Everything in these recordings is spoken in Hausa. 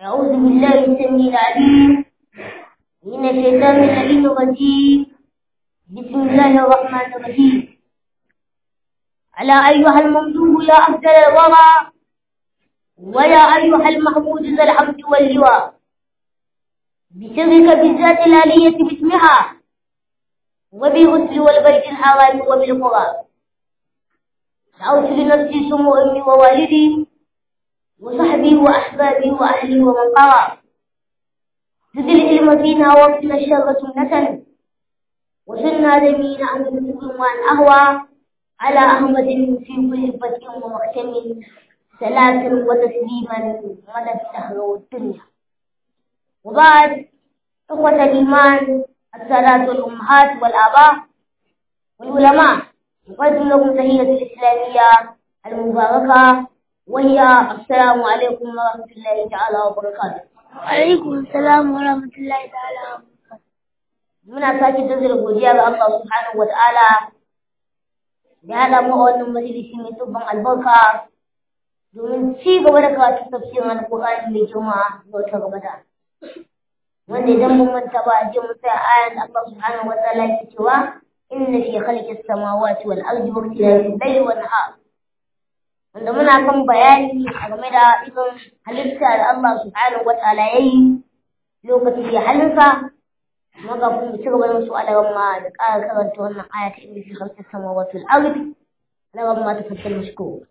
أعوذ بالله السميع العليم من الشيطان اللعين الرجيم بسم الله الرحمن الرحيم على أيها الممدوح يا أفضل الورى ويا أيها المحمود ذا الحمد واللواء بسرك بالذات الآلية باسمها وبالغسل والبيت الحرام وبالقرى دعوت لنفسي سمو أمي ووالدي وصحبي وأحبابي وأهلي ومن قرى زد العلم فينا وقتنا الشر سنة وسنا دمينا عن المسلم وعن أهوى على أحمد في كل فتح ومختم صلاة وتسليما مدى الدهر والدنيا وبعد إخوة الإيمان السادات والأمهات والآباء والعلماء نقدم لكم تحية الإسلامية المباركة وهي السلام عليكم ورحمة الله تعالى وبركاته وعليكم السلام ورحمة الله تعالى وبركاته muna sake jaddada godiya ga Allah subhanahu wa ta'ala da ya damu a wannan majalisi mai tubban albarka domin ci gaba da karatu tafsirin alƙur'ani mai girma ga wata gabata wanda idan mun manta ba a je mu tsaya ayan da Allah subhanahu wa ta'ala ke cewa inna fi khalqis samawati wal ardi wa ikhtilafil layli wan nahar wanda muna kan bayani a game da irin halitta da Allah subhanahu wa ta'ala yayi lokacin da halinsa maka kun ci gaba da musu alawan ma da ƙara karanta wannan aya ta inda fi khalqis samawati wal ardi alawan ma ta fassara mashkur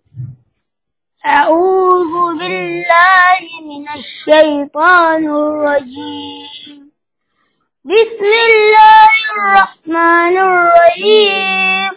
أعوذ بالله من الشيطان الرجيم بسم الله الرحمن الرحيم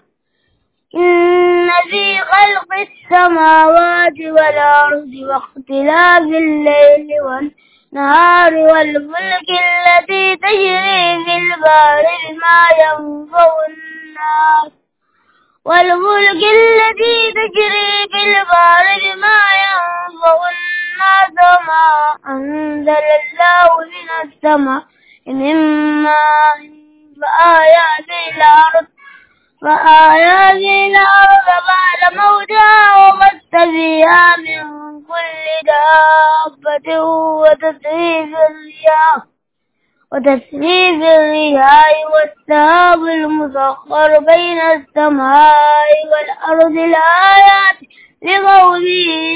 إن في خلق السماوات والأرض واختلاف الليل والنهار والفلك التي تجري في البحر بما ينفع الناس والفلك التي تجري في البحر بما ينفع الناس وما أنزل الله من السماء من ماء فآيات الأرض فآيات الأرض بعد موتها وبث فيها من كل دابة وتصريف الرياح وتسريف الرياح والسحاب المسخر بين السماء والأرض الآيات لقوم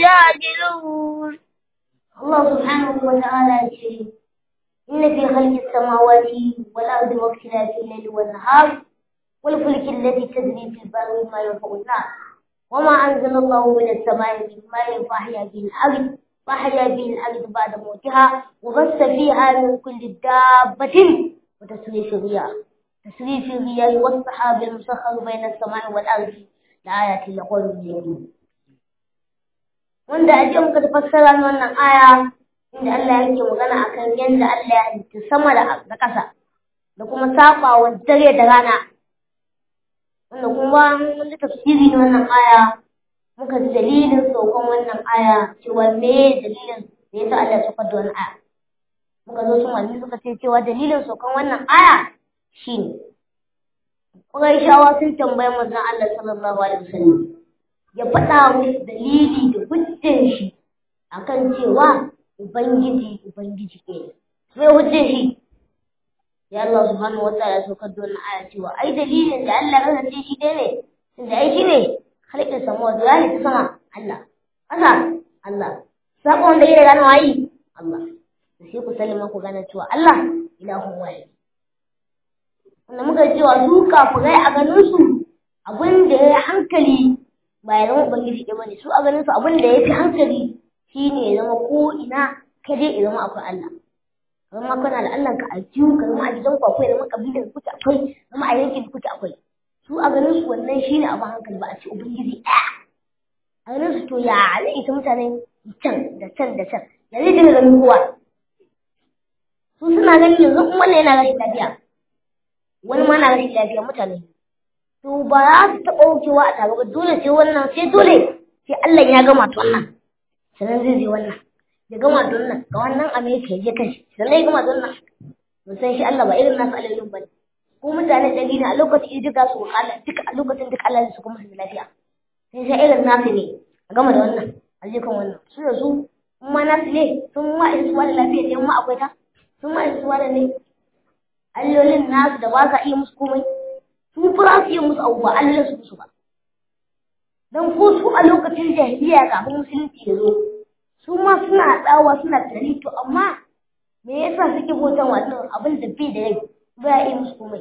يعقلون الله سبحانه وتعالى يقول إن في خلق السماوات والأرض واختلاف الليل والنهار والفلك التي تجري في البر ما ينفع الناس وما أنزل الله من السماء من ماء فأحيا به الأرض فأحيا به الأرض بعد موتها وبث فيها من كل دابة وتسريف الرياح تسريف الرياح والسحاب المسخر بين السماء والأرض لآيات لقوم يؤمنون wanda a jiya muka fassara wannan aya inda Allah yake magana akan yadda Allah ya halitta sama da ƙasa da kuma saɓawa dare da rana wanda kuma mun ji tafsiri na wannan aya muka ji dalilin saukan wannan aya cewa me dalilin da yasa Allah ya saukar da wannan aya muka zo su malami suka ce cewa dalilin saukan wannan aya shine Qurayshawa sun tambayi manzon Allah sallallahu alaihi wasallam ya faɗa musu dalili da hujjan shi akan cewa ubangiji ubangiji ne sai hujjan shi ya Allah subhanahu wa ta'ala saukar da wannan aya cewa ai dalilin da Allah ya kasance shi dai ne tunda ai shi ne halittar sama da ya ta sama Allah ƙasa Allah sabon da ya gano wayi Allah da sai ku sallama ku gane cewa Allah ilahun waye wanda muka cewa su kafirai a ganin su abin da ya hankali ba ya zama ubangiji ɗaya bane su a ganin su abin da ya fi hankali shine ya zama ko ina ka je ya zama akwai Allah zama kana da Allah ka a jiwu ka zama a gidan ku akwai zama kabilar kuke akwai zama a yankin kuke akwai su a ganin su wannan shine abin hankali ba a ce ubangiji ɗaya a ganin su to ya zai ita mutane can da can da can ya zai dinga ganin kowa su suna ganin yanzu in wannan yana rashin lafiya wani ma na rashin lafiya mutane to ba za su taɓa wucewa a tare ba dole sai wannan sai dole sai Allah ya gama to wannan sannan zai zai wannan ya gama da wannan ga wannan Amerika ya je kashi sannan ya gama da wannan mun san shi Allah ba irin nasu alalin ba ko mutane dalilin a lokacin duka su Allah duka a lokacin duka Allah su kuma su lafiya sai sai irin nasu ne a gama da wannan a je kan wannan su da su ma nasu ne sun ma isuwa da lafiya ne ma akwai ta sun ma isuwa da ne allolin nasu da ba sa iya musu komai su fura su iya musu abu ba allolin su musu ba don ko su a lokacin jahiliya kafin musulunci ya zo su ma suna tsawa suna tari to amma me yasa suke bautan wannan abin da bai da rai ba ya iya musu komai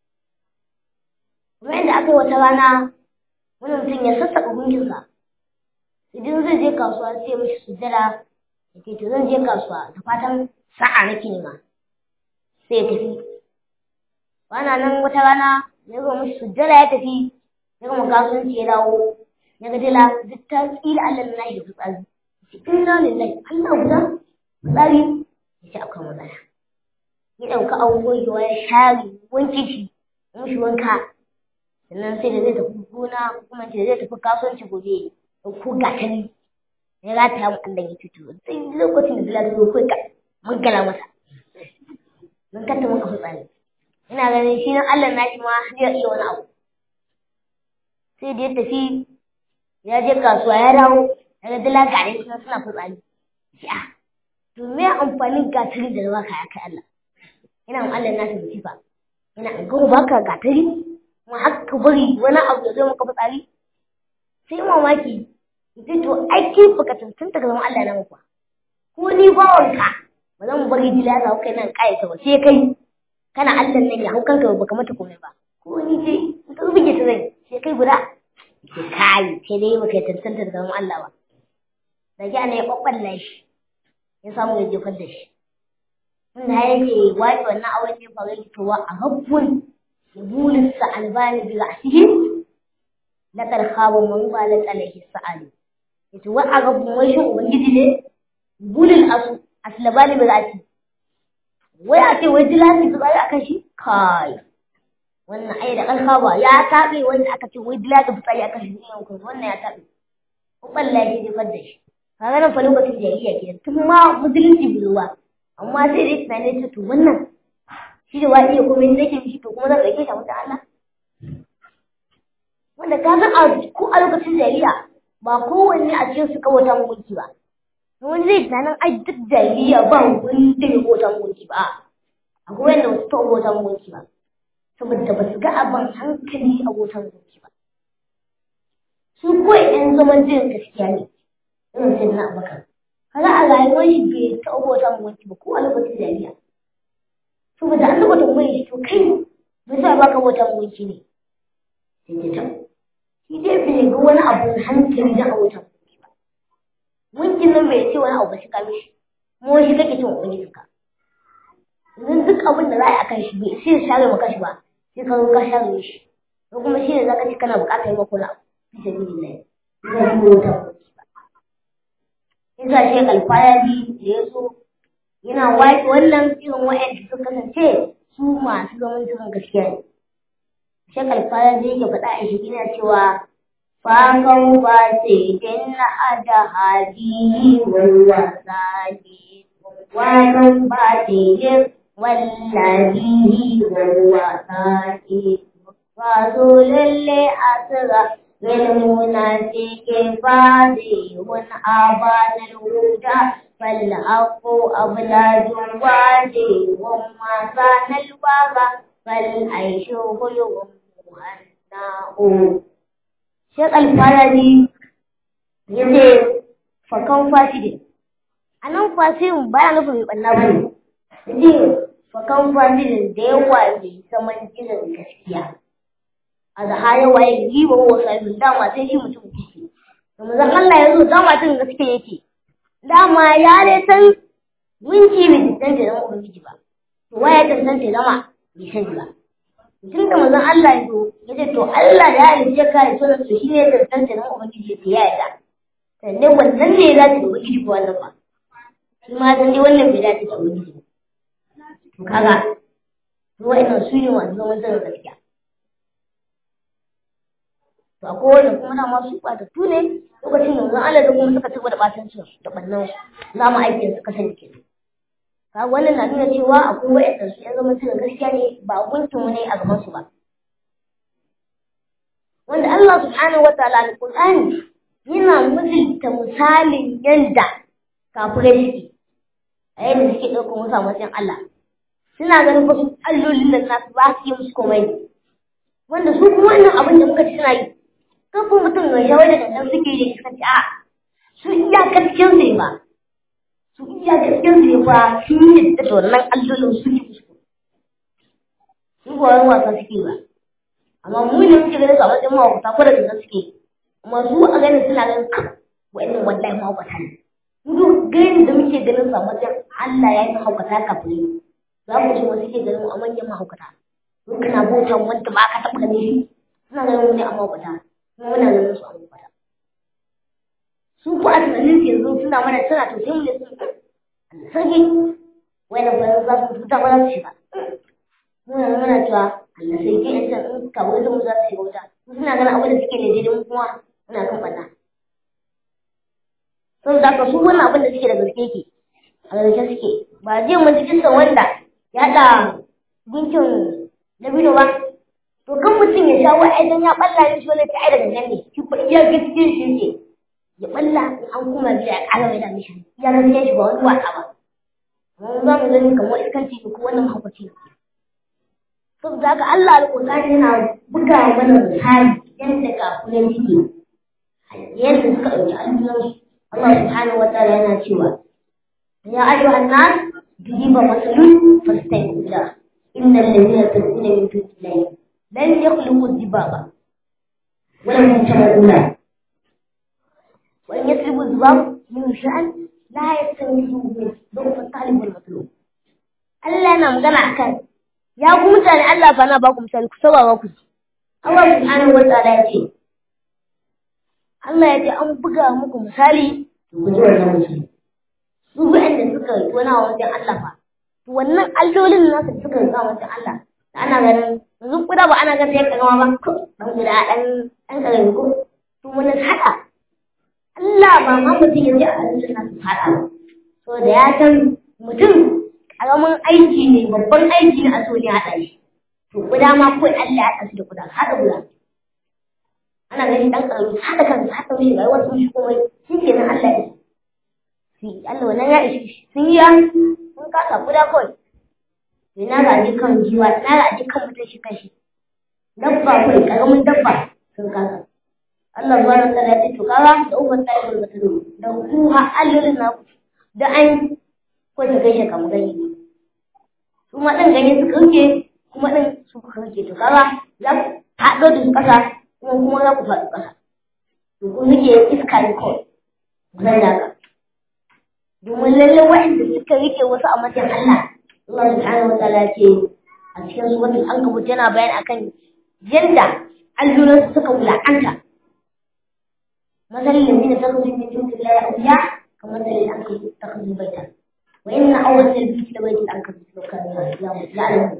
kuma yadda aka yi wata rana wani mutum ya sassaƙa gunginsa idan zai je kasuwa sai mishi sujjada ya ce to zan je kasuwa da fatan sa'a nake nema sai ya tafi bana nan wata rana ya zo mishi sujjada ya tafi ya gama kasuwanci ya dawo ya ga dila duk ta tsira Allah na shi da fitsari cikin na lillahi Allah guda fitsari ya ce akwai matsala ya ɗauka abubuwa ya share wanke shi ya mishi wanka sannan sai da zai tafi gona ko kuma da zai tafi kasuwanci gobe ko gatari ya rata ya mu Allah ya fito sai lokacin da Bilal zo kai ka mun gala masa mun kanta muka fitsari ina ganin shi nan Allah na shi ma zai iya wani abu sai da ya tafi ya je kasuwa ya dawo ya ga dala gare suna suna fitsari shi a to me amfanin gatari da baka ya kai Allah ina Allah na shi musifa ina ga baka gatari kuma haka bari wani abu ya zo maka fitsari sai mamaki ita to aiki baka tantanta ka zama Allah na muku ko ni bawanka ba zan bari dila za kai nan kai ta ba sai kai kana Allah nan ya hau kanka baka mata komai ba ko ni dai in ka buge ta zai sai kai guda ke kai sai dai baka tantanta ka zama Allah ba da ji ana ya kwakwalla shi ya samu ya jefar da shi inda yake wace wannan auren ne faru yake towa a habbun bulisa albani bi ra'sihi lakar khaba man balat alaihi sa'ali yace wa a gaban wai shin ubangiji ne bulil asu aslabani bi ra'si wai a ce wai dilasi bi ra'si akan shi kai wannan ai da kalkhaba ya tabe wanda aka ce wai dilasi bi ra'si akan shi ne ko wannan ya tabe ko ballahi ji fadda shi kaga nan fa lokacin jahiliya kenan tun ma musulunci buruwa amma sai dai tunane ta to wannan shi da wani ya komai nake mishi to kuma zan ɗauke shi a wata Allah wanda ka san a ko a lokacin jahiliya ba kowanne a cikin su kawata mulki ba wani zai tunanin ai duk jahiliya ba wanda ya kota mulki ba akwai wanda ba su taɓa kota mulki ba saboda ba su ga abin hankali a kota mulki ba su kawai ɗan zaman jin gaskiya ne irin sai na abakar kaga a rayuwar shi bai taɓa kota mulki ba ko a lokacin jahiliya saboda an taɓa tambaye shi to kai me yasa baka kota mulki ne sai ta taɓa shi dai bai ga wani abu hankali da a wutan ba wankin nan bai ce wani abu ba shi ka mishi kuma shi kake cin ubangiji ka idan duk abin da za a yi akan shi bai sai share maka shi ba sai ka zo ka share shi ko kuma shi ne zaka ci kana bukatar yi maka wani abu fi sabili ne zai yi wuta yasa shi alfaya bi da ya so yana waƙe wannan irin wa'anda suka kasance su masu zaman cikin gaskiya ne shakal fara da yake faɗa a shi ina cewa fakan ba sai dan na ada hadi walla sadi wakan ba sai dan wallahi walla sadi wa zo lalle asira للمنافق فاضح آبان الهدى فالحق أبلاد وادي وما كان الوغى فالعيش خلق hanna'u Shek Alfarari ya ce fakan fasidi a nan fasidin baya nufin mai ɓanna ba ne ya ce fakan fasidin da yawa ne saman jiran gaskiya a da haya waye riba wa sabi dama sai shi mutum kike da mazan Allah ya zo dama tun gaskiya yake dama ya dai san minci bai tantance zama ubangiji ba to waye tantance zama bai sani ba tun da manzon Allah ya zo ya ce to Allah ya halice ka ya so da su shine da tantance nan ubangiji ya yarda sannan wannan ne ya dace da ubangiji ko wannan ba shi ma dan dai wannan bai dace da ubangiji to kaga to wa'annan su ne masu zaman zan gaskiya to akwai wanda kuma na masu ɓata tu ne lokacin da manzon Allah da kuma suka ci gaba da ɓatancin su da ɓannan za mu aikin su kasance kenan kaga wannan na nuna cewa akwai wa'anda su yan zaman cikin gaskiya ne ba gunkin mu ne a gaban su ba wanda Allah subhanahu wataala al-Qur'ani yana misalta misalin yanda kafirai suke a yadda suke ɗaukar wasu a matsayin Allah suna ganin wasu allolin da nasu ba su yi musu komai wanda su kuma wannan abin da muka ci suna yi kafin mutum mai shawar da dandan suke yi da iskanci a su iya gaskiyar su ba su iya gaskiyar su ba sun yi da wannan allolin su yi musu su ba wani wasa suke ba amma mu ne muke ganin su a matsayin mahaukata ko da dandan suke amma su a ganin suna ganin kan wa'annan wallahi mahaukata ne duk gani da muke ganin sa wajen Allah ya yi mahaukata kafin za mu ce wasu ke ganin mu a manyan mahaukata mun kana bautan wanda ba ka taɓa ganin shi suna ganin mu ne a mahaukata kuma muna ganin su a mahaukata su ko a tunanin su yanzu suna mana suna to sai mu ne sun sarki wani bayan za su fita ba za su shiga muna muna cewa Allah sai ke yan can in kawo mu za su shiga wuta suna ganin abin da suke ne daidai mu kuma muna kan ɓanna saboda haka su wannan abin da suke da gaske ke a gaske suke ba zai mun ji kisan wanda ya da gunkin dabino ba to kan mutum ya sha wa'ai dan ya balla ne shi wani ta da gangan ne shi ko iya gaskiyar shi ke ya balla in an kuma biya ya kara mai da mishi ya gaskiya shi ba wani wasa ba mun za mu gani kamar iskanci ko wannan mahaukaci saboda haka Allah alƙur'ani yana buga mana misali yadda kafunan suke yadda suka ɗauki al'ummar Allah subhanahu wa ta'ala yana cewa ya ayyuhan nas dujiba masalun fastaiqu la innal ladina tad'una min dunillahi lan yakhluqu dhibaba wa lam yatamaluna wa in yatlubu dhibab min sha'an la yastankifu min dhurf at-talib wal matlub Allah yana magana akan ya ku mutane Allah fa na ba ku misali ku saurara ku Allah subhanahu wa ta'ala ya ce Allah ya ce an buga muku misali ku ji wannan misali su waɗanda suka yi wani wajen Allah fa to wannan allolin nasu suka yi wajen Allah da ana ganin yanzu kuda ba ana ganin yanka gama ba ko dan guda dan dan karami ko to wannan hada Allah ba ma mutum ya ji a allolin nasu hada ba so da ya san mutum karamin aiki ne babban aiki ne a so ne haɗa shi to kuda ma ko Allah ya haɗa su da kuda haɗa guda ana ganin dan karami haɗa kansa haɗa mishi rayuwar sun shi komai shi ke nan Allah ya shi Allah wannan ya ishi sun yi sun kasa kuda kawai ina ga ji kan jiwa ina ga ji kan mutum shi kashi dabba kai karamin dabba sun kasa Allah subhanahu wa ta'ala ya ce to kaga da uban tayi da mutum da ku ha allolin na da an ko ta gaishe kamar gani su ma dan ganye su kauke kuma din su kauke to kaga za ku haɗo da ƙasa kuma kuma za ku faɗi ƙasa to ku nake iska ne kawai zan daga domin lallai waɗanda suka rike wasu a matsayin Allah Allah subhanahu wa ta'ala ce a cikin suratul ankabut yana bayani akan yadda alluran suka wula'anta masalin da ta kuzi min dukkan la ya'uya kamar da ya aka ta kuzi baita wa inna awwal al-bayt la bayt al-ankabut law kana ya'lamu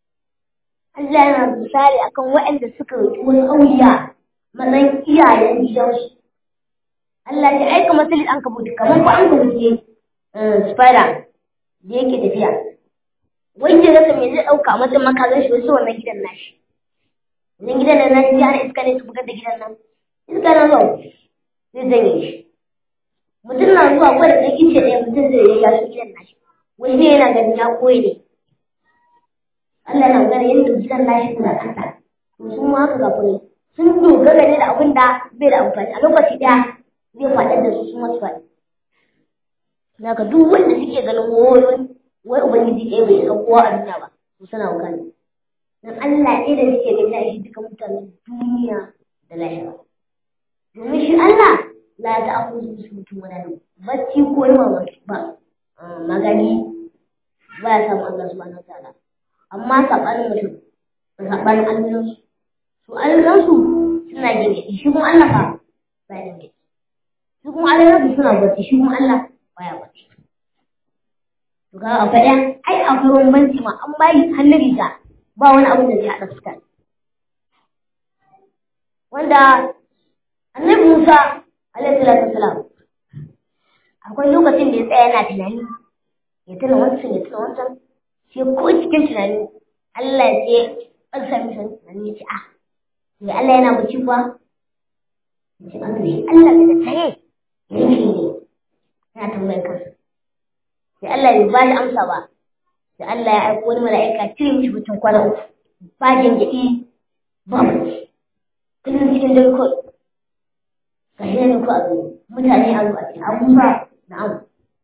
Allah yana misali akan waɗanda suka rike wasu auliya matsayin iyayen gidansu Allah ya aika masalin ankabut kamar ko ankabut ne spider da yake tafiya wanda rasa me zai ɗauka mata makazan shi wasu wannan gidan nashi wannan gidan nan nashi ya iska ne su bugar da gidan nan iska na zuwa zai zanye shi mutum na zuwa ko da ɗan ice ɗaya mutum zai yi yashi gidan nashi wani ne yana ganin ya koyi ne Allah na magana yadda gidan nashi suna kanta to su ma haka kafin sun dogara ne da abin da bai da amfani a lokaci ɗaya zai faɗar da su su masu faɗi Daga duk wanda suke ganin woyon wai Ubangiji ɗaya bai san kowa a duniya ba, su suna wuka ne. Dan Allah ɗaya da suke gani a shi duka mutanen duniya da lahira. Domin shi Allah la ta aku su su mutum wani nan, bacci ko yi ba magani ba ya samu Allah subhanahu wa ta'ala. Amma saɓanin mutum da saɓanin allansu. Su allansu suna gengedi, shi kuma Allah fa ba ya gengedi. Shi kuma allansu suna bacci, shi kuma Allah baya bacci. To ga a faɗa ai akwai bambanci ma an bayi hannun riga ba wani abu da zai haɗa fuskar. Wanda annabi Musa alaihi salatu wasalam akwai lokacin da ya tsaya yana tunani ya tuna wancan ya tuna wancan sai ko cikin tunani Allah ya ce an sami san tunani ya ce ah ya Allah yana bacci kuwa ya ce an shi Allah daga tsaye yake ne yana tambayar kansa sai Allah bai ba shi amsa ba sai Allah ya aiko wani mala'ika cire mishi mutum kwana uku ba jinjiɗi ba bacci kullum cikin dare kawai ga shi ne ko a zo mutane a zo a ce abubuwa na'am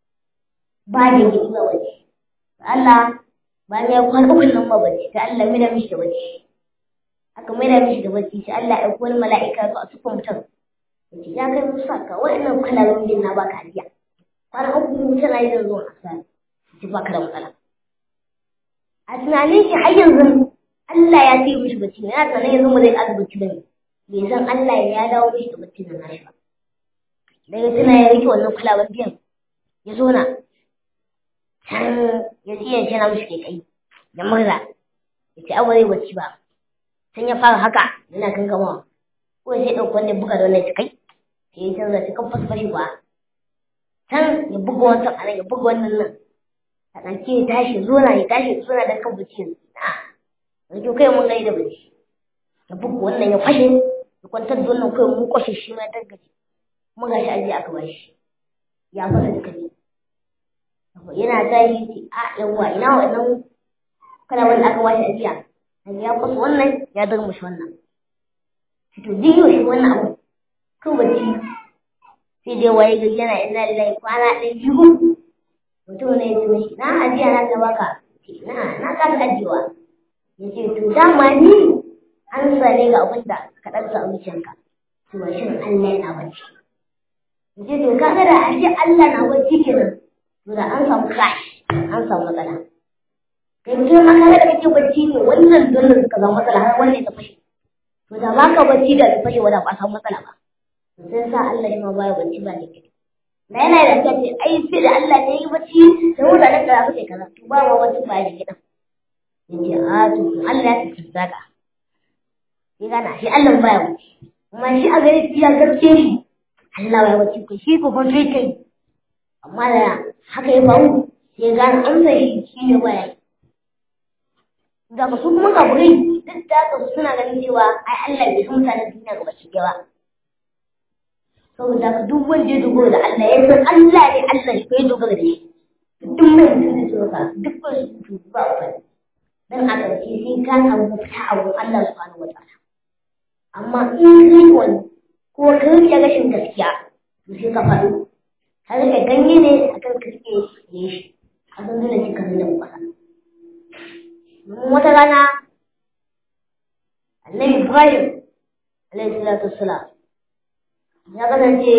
ba jinjiɗi ba bacci Allah bayan ya kwana uku nan ba bacci sai Allah mai da mishi da bacci aka mai da mishi da bacci sai Allah ya aiko wani mala'ika zo a sufan mutum yace ya kai musa ka wa'annan kalalomin na baka ajiya kwana uku tana yi da zuwa asali ji baka da matsala a tunanin shi har yanzu Allah ya ce mishi bacci ne yana tunanin yanzu mu zai ƙara bacci bane bai san Allah ya dawo mishi da bacci da nashi ba daga tana ya rike wannan kulaban biyan ya zo na can ya tsiya shi na mishi ke kai da murna ya ce abu zai bacci ba can ya fara haka yana kankamawa ko sai ɗauki wannan buga da wannan kai sai ya canza ta kan fasfashi ba can ya buga wancan a nan ya buga wannan nan a ɗauke ya tashi zona ya tashi zona da kan bacci na ɗauke kai mun gai da bacci ya buga wannan ya fashe ya kwantar da wannan kai mun kwashe shi ma ya gaji kuma ga shi aje aka ba shi ya fasa duka ne yana tashi ce a yawwa ina wannan kana wanda aka ba shi ajiya ya kwasa wannan ya durmushi wannan to duk yau shi wannan abu kan bacci sai dai waye gari yana ina lillahi kwana ɗaya biyu mutum ne ya ce mishi na ajiya na ta baka na na ka ta ajiyewa ya ce to dama ni an sane ga abin da ka ɗan sa zuciyanka to ba shin Allah yana bacci ya ce to kaga da ashe Allah na bacci kenan to da an samu crash an samu matsala kai mutum ma kaga da kake bacci ne wannan dole suka zama matsala har wannan ta fashe to da ba ka bacci da ta fashe wadda ba samu matsala ba sai sa Allah shi ma baya bacci ba ne na yana da ta ce ai sai da Allah ne yi bacci da wuta da kaza sai kaza to ba ma bacci ba ne gidan yace a to Allah ya tafi zaka sai gana shi Allah baya bacci kuma shi a gare shi ya gaske shi Allah baya bacci ko shi ko ban kai amma da haka ya faru sai gane amsa shi shi ne baya da su kuma kaburai duk da haka suna ganin cewa ai Allah bai san mutanen duniya ga baki ba saboda ka duk wanda ya dogara da Allah ya san Allah ne Allah shi kai dogara da shi duk mai mutum da ka duk ba su ba ba dan a ƙarshe sai ka samu mafita a wurin Allah subhanahu wataala amma in kai wani ko ka rike rashin gaskiya to sai ka faɗo ka rike ganye ne akan ka rike ne shi a san dole sai ka nuna kwasa wata rana annabi Ibrahim alaihi salatu wassalam ya kasance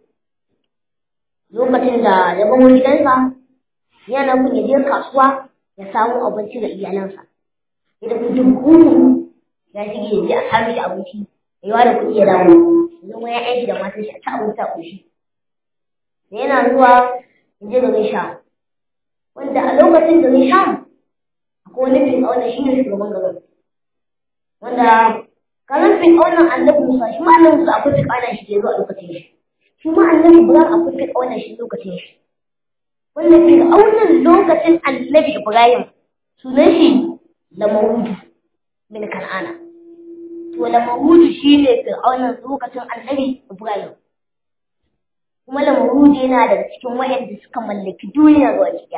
lokacin da ya bawo gidansa yana kun ya je kasuwa ya samu abinci ga iyalansa ya tafi duk kuku ya shige ya je a samu shi abinci ya yi wa da kuɗi ya dawo ya zama ya aiki da matan shi a ci abinci a ƙoshi da yana zuwa ya je garin sham wanda a lokacin garin sham akwai wani fir'auna shi ne shugaban garin wanda kamar fir'aunan annabi musa shi ma annabi musa akwai fir'aunan shi ke zuwa a lokacin shi shi ma annabi ibrahim akwai fir'aunan shi lokacin shi wanda fir'aunan lokacin annabi ibrahim sunan shi lamarudu min kan'ana to lamarudu shi ne fir'aunan lokacin annabi ibrahim kuma lamarudu yana daga cikin wayanda suka mallaki duniya ga wani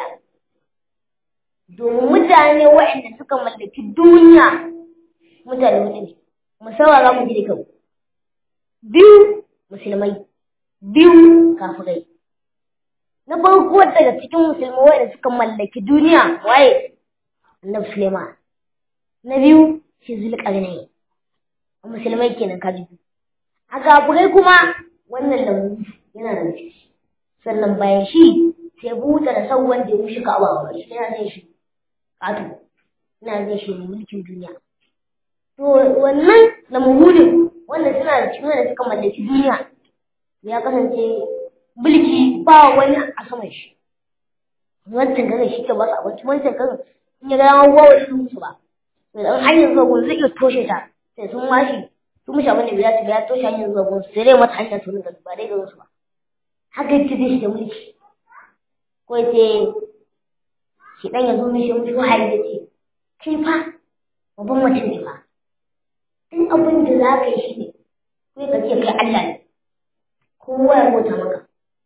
domin mutane waɗanda suka mallaki duniya mutane hudu ne musamman za mu ji da kyau biyu musulmai biyu kafirai na farko daga cikin musulmai waɗanda suka mallaki duniya waye annabi suleiman na biyu shi zulƙarnai musulmai kenan kaji a kafirai kuma wannan lambu yana da ciki sannan bayan shi sai buta da sau wanda ya mushi ka'aba shi yana zai shi ƙato ina zai shi mulkin duniya to wannan na muhudin wanda suna da cikin wanda suka mallaki duniya ya kasance mulki ba wani a saman shi wancan garin shi ke basu abinci wancan garin in ya ga yawan wawa su musu ba to dan hanyar zuwa gun zai iya toshe ta sai sun washi sun mushi abin da bai dace ba ya toshe hanyar zuwa gun sai dai mata hanyar su rinka ba dai garin su ba haka yake zai shi da mulki ko sai shi dan ya zo mishi mushi wahayi ya ce kai fa babban mutum ne fa duk abin da za ka yi shi ne sai ka ce kai Allah ne kowa ya bauta maka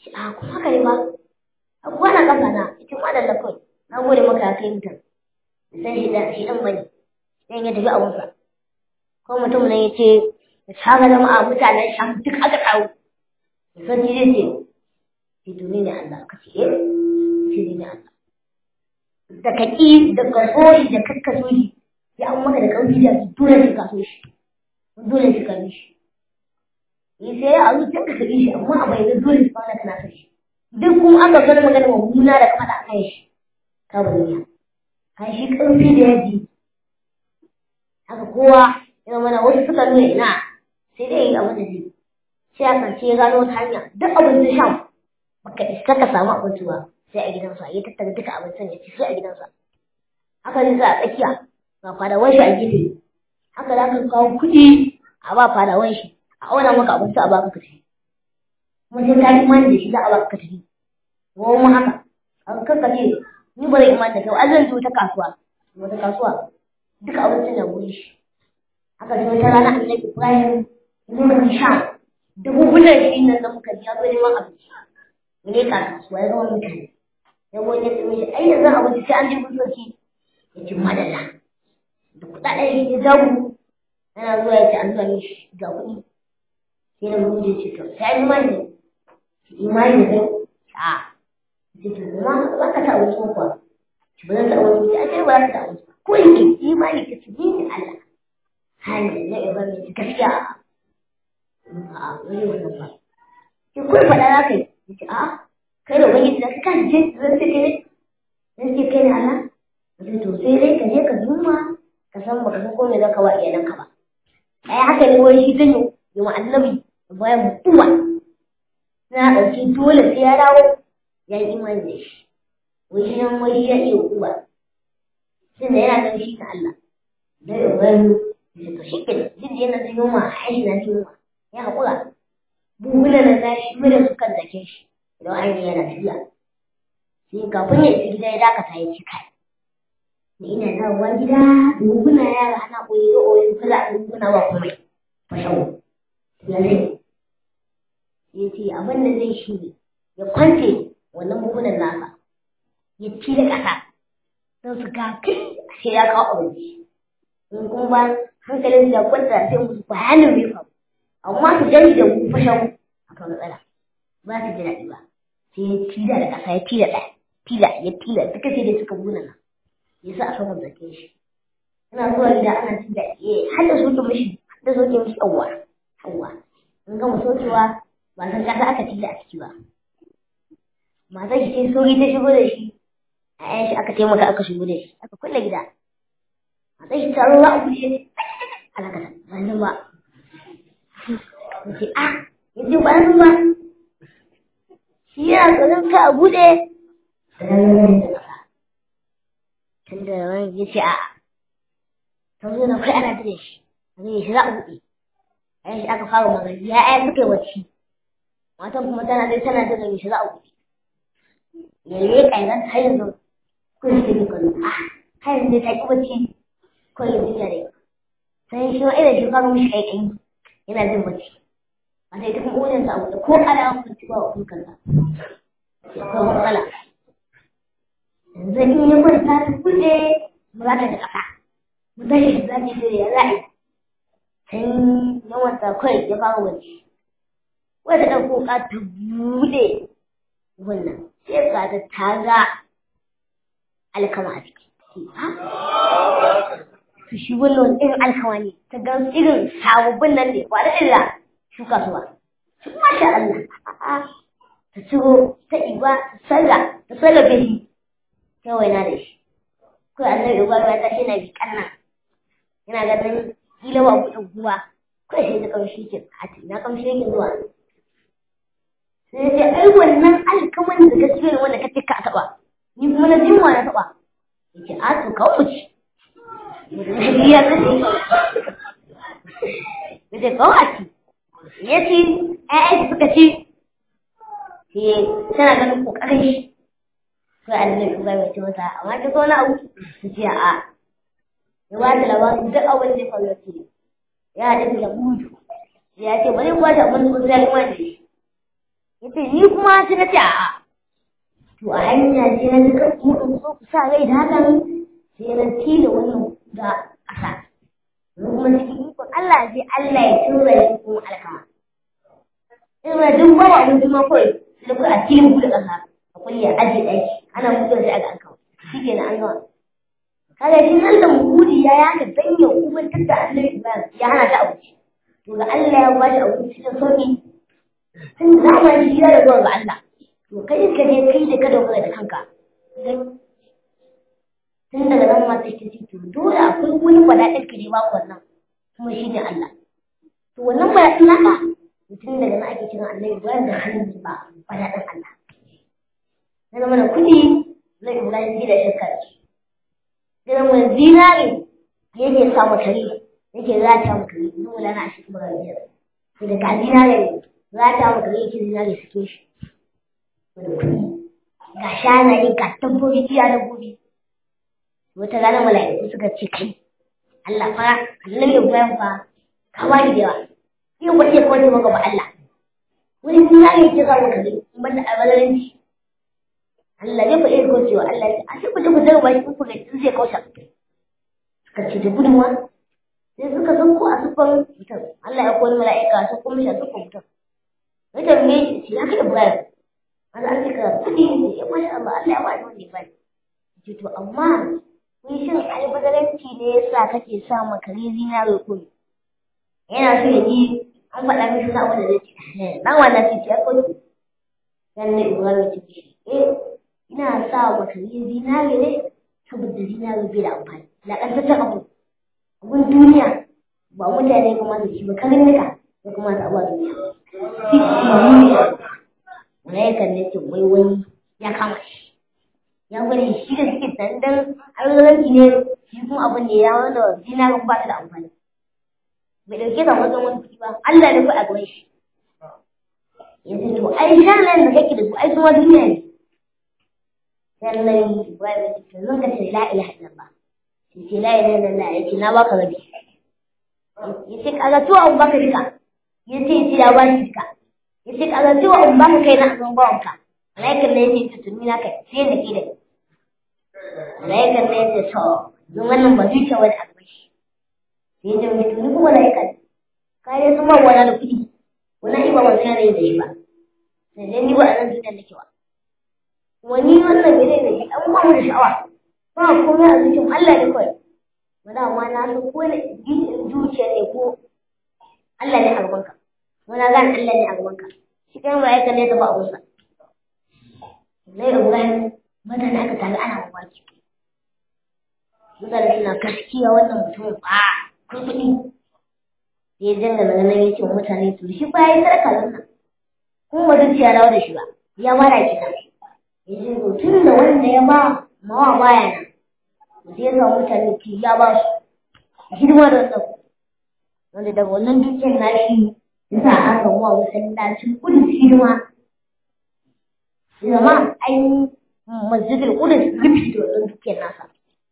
ce a kuma haka ne ba a kuwa na kafa na ita ma da kawai na gode maka ya kai mutum san shi da shi dan bane dan ya tafi abunsa ko mutum ne ya ce ya saka jama'a mutanen sham duk aka kawo san ji zai ce ce to ne Allah ka ce eh ce ne Allah da ka ƙi da ka so shi da kakka so shi ya an maka da ƙarfi da dole sai ka so shi dole sai ka bi shi ni sai a zuciyar ka bi shi amma a bayyana dole sai ka kana so shi duk kuma aka gani magana mummuna da kafa da kan shi ka bayyana kan shi ƙarfi da yaji haka kowa ya zama na wasu suka nuna ina sai dai yi abin da zai sai a kance ya gano wata hanya duk abin da shan baka isa ka samu abinci ba sai a gidansa ya tattara duka abincin ya ci sai a gidansa haka zai sa a tsakiya ga fadawan shi a gefe haka za ka kawo kuɗi a ba fadawan shi a auna maka abinci a baka ka tafi kuma sai ka imani da shi za a baka ka tafi ko mu haka an kanka ce ni ba zai imani da kai an zan zo ta kasuwa wata kasuwa duka abincin na gurin shi haka sai wata rana annabi ibrahim lokacin sha da bubunan shi nan da muka biya zo neman abinci mu ne ka kasuwa ya zama mutane ya wani ya tsimi shi ai yanzu abinci sai an je gusoci ya ci madalla da kuɗaɗen shi ya zagu yana zuwa ya ce an zuwa mishi ga kuɗi sai na mu ce to sai an imani da imani da kai a ce to kuma ba ka ta abinci kuwa ba zan ta abinci a ce ba za ka ta abinci ko yake imani ka ci ni Allah hali na ibrahim ya gaskiya a wani wannan ba ki kuma faɗa za ka yi ya ce a kai da wani da ka ce zan ce kai ne zan ce kai ne Allah zai to sai dai ka je ka zuma ka san baka san ko me zaka wa iyalanka ba ai haka ne wani shi zan yi wa annabi bayan mutuwa na ɗauki dole sai ya dawo ya yi imani da shi wai shi nan wai ya iya uwa tun da yana ganin shi na Allah da ibrahim da to shi kenan duk da yana da yunwa a aiki na yunwa ya haƙura buhuna na zashi mura su kan zake shi idan an yana tafiya sai kafin ya isa gida ya dakata ya ci kai ni ina dawowa gida buhuna yara ana koyi da oyin kula a buhuna ba komai fashawo ya zai ya ce abin da zai shi ne ya kwance wannan buhunan nasa ya ci da ƙasa don su ga kai sai ya kawo abinci in kuma ba hankalin da kwanta sai musu bayanin bai faru amma su gani da mu fashan akan matsala ba su ji daɗi ba sai ya tila da ƙasa ya tila ɗaya tila ya tila duka sai dai suka buna nan ya sa a saman zake shi ina zuwa gida ana tila eh har da soke mishi har da soke mishi yawwa yawwa in gama sokewa ba san ƙasa aka tila a ciki ba matar shi sai sauri ta shigo da shi a yan shi aka taimaka aka shigo da shi aka kulle gida matar shi taro za a kushe alakata ba nan ba yace a yace ba nan ba shi yana tsoron ka a buɗe tunda wani ya ce a ta zo na kai ana tare shi a zai shi za a buɗe a yan shi aka fara magana ya ya suka yi wacce matan kuma tana dai tana tare shi za a buɗe ya yi ƙairan har yanzu kun shi ne kwallo a har yanzu ta ƙi bacci ko yanzu ya dai sai shi ma irin shi fara mishi ƙaiƙayi yana jin bacci a sai ta kuma wajen sa abu ko ana kwanci ba wa kukan sa akwai matsala yanzu in ya kwanta ta kuɗe ba za ta da ƙasa ba za ta za ta da ya za'a sai yawan ta kawai ya fara bacci wata ɗan ka ta buɗe wannan sai ga ta taga alkama a ciki su shi wannan irin alkama ne ta ga irin sababbin nan ne ba da illa shuka su ba su masha Allah ta ciro ta iba ta salla ta salla gaji ta waina da shi ko annabi uba ya tashi yana bi kanna yana ganin kila ba ku kuwa kai sai da kamshi ke a na kamshi yake zuwa sai ce ai wannan alkaman da gaskiya ne wanda kace ka taba ni kuma na jin na taba yace a to ka wuce ya kace yace ka wuce yace ai suka ci sai tana ganin kokarin shi ko annabi kuma ya ce mata amma ta ko na abu su ce a ya ba ta labarin duk abin da ya faru ce ya haɗu da gudu ya ce bari kuwa ta abin da ya kuma da shi yace ni kuma sai na ce a'a to a hanya sai na ga mu in so ku sa rai da hakan sai na tila wannan da ƙasa kuma cikin ikon Allah sai Allah ya tura shi kuma alkama ina duk ba wa mun kuma kawai sai ku a cikin ku da ƙasa a kulle a aje ɗaki ana mutuwa sai aga an kawo shi ke an gama kaga shi nan da mudi ya yaka dan ya ubantar da Allah ya hana ta abuci to ga Allah ya bashi abuci cikin sauki tun zamani shi ya da zuwa ga Allah to kai ka je kai da ka dogara da kanka tun daga nan ma sai ka ce to dole akwai wani faɗaɗin ka ne ba wannan kuma shi ne Allah to wannan faɗaɗin naka mutum daga nan ake kiran Allah Ibrahim da hannun ba faɗaɗin Allah na zama da kuɗi na Ibrahim gida shakka da su sai zama zinare yake sa makari yake zata makari dole na shi kuma biyar sai daga zinare zata makari yake zinare suke shi da kuɗi ga shanaye ga dabbobi iya dabbobi wata rana mala'iku suka ce kai Allah fa Allah ya bayan fa ka ba ni da yawa sai wace ko ne maka ba Allah wani duniya ne ke samu kaje in banda albalanci Allah ne fa iya ko cewa Allah a shi ku ku zama shi ku ga zai kausa suka ce da gudunwa sai suka san ko a sufan mutum Allah ya koyi mala'ika su kuma shi a sufan mutum ya tambaye shi ya kai Ibrahim an an cika kuɗi ne ya bashi Allah Allah ya bani wanda ya bani ce to amma kun shin albadaranci ne yasa kake sa makare zinare ko yana so ya ji an faɗa mishi na wanda zai ce dan wannan ce ya koyi dan ne Ibrahim ce eh ina sa makare zinare ne saboda zinare bai da amfani lakantaccen abu abun duniya ba mutane kuma su ci ba karin nika ya kuma su abuwa duniya duniya malaikan ne ce wai wani ya kama shi ya gwada shi da suke dandan alwalanci ne shi kuma abin da ya wanda zinarin ba ta da amfani bai dauke ta wajen wani kuɗi ba Allah ne kai a gaban shi yanzu to ai shanan da kake da su ai kuma duniya ne sannan Ibrahim ya ce zan ka ce la ilaha illallah sai ce la ilaha illallah ya ce na baka rabi ya ce kaga tuwa abu baka duka ya ce ce ya ba shi duka ya ce kaga tuwa abu baka kai na azan bawanka malaikar ne ya ce tutumi na kai sai da ke da malaikar ne ya ce to don wannan ba zuciya wani abu shi sai ya ce mai tuni kuma malaikar kayan sun ba wani da kuɗi wani iba ba sai da shi ba sai dai ni ba a nan duniyar nake ba wani wannan bai da shi an ba mu da sha'awa ba komai a cikin Allah ne kawai wanda amma na san ko da zuciya ne ko Allah ne a gabanka wani gane Allah ne a gabanka shi kan malaikar ne ta ba abunsa Lai Ibrahim mutane aka taru ana mamaki. Mutane suna gaskiya wannan mutumin ba kun kuɗi. Ya janga daga nan ya ce wa mutane su shi ba ya yi sadaka nan. Kuma ba duk ya dawo da shi ba. Ya mara ki nan. Ya ce to tun da wanda ya ba mawa baya nan. Sai ya samu mutane ki ya ba su. Hidima da wannan. Wanda daga wannan dukiyar nashi ya sa aka wa masallacin kudin hidima zama an masjidil qudus rufi da wannan dukiyar nasa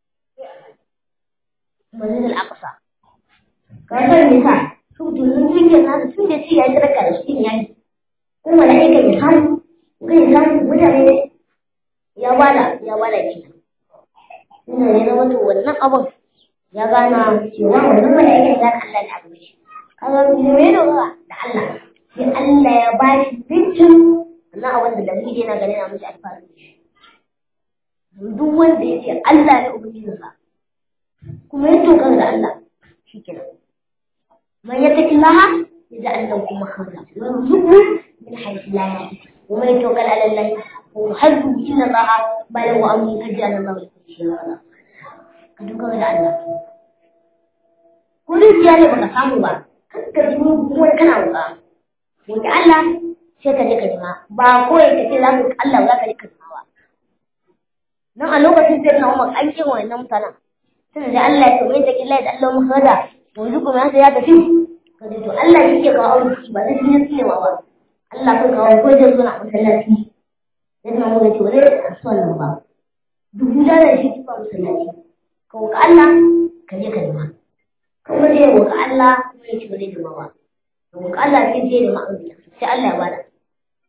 masjidil aqsa ka san me sa su dunin dukiyar nasa tun da shi ya ji raka da shi yayi kuma mala'ika ya samu kai ya samu mutane ya bada ya bada ki ina ne na wato wannan abun ya gana cewa wannan mala'ika ya gana Allah ne a gaban shi kaga me dogara da Allah sai Allah ya bashi dukkan wannan abin da dalili yana ganin na mishi alfahari da shi duk wanda ya ce Allah ne ubangijinsa kuma ya dogara da Allah shi kenan man ya taki laha ya ji Allah kuma hamza wani zubu min haifi la ya wa man yatawakkal ala Allah wa hasbu inna Allah balighu amri kad ja'ala Allah li kulli shay'in qadira ka dogara da Allah ko dukiya ne baka samu ba ka ji kuma kana roƙa wanda Allah sai ka je ka jima ba kawai ka ce za ka Allah za ka je ka jima ba nan a lokacin sai na umar an kin wannan mutanen sai da Allah ya tsaye da killa da Allah mu hada yanzu kuma sai ya tafi ka ce to Allah shi ke kawo arziki ba zai yi tsinewa ba Allah kan kawo ko da zuwa masallaci sai na mu ce wani so nan ba duk da da shi ba masallaci ka ka Allah ka je ka jima kuma dai ka Allah kuma ya ci ba zai jima ba ka Allah sai je da ma'aikata sai Allah ya bada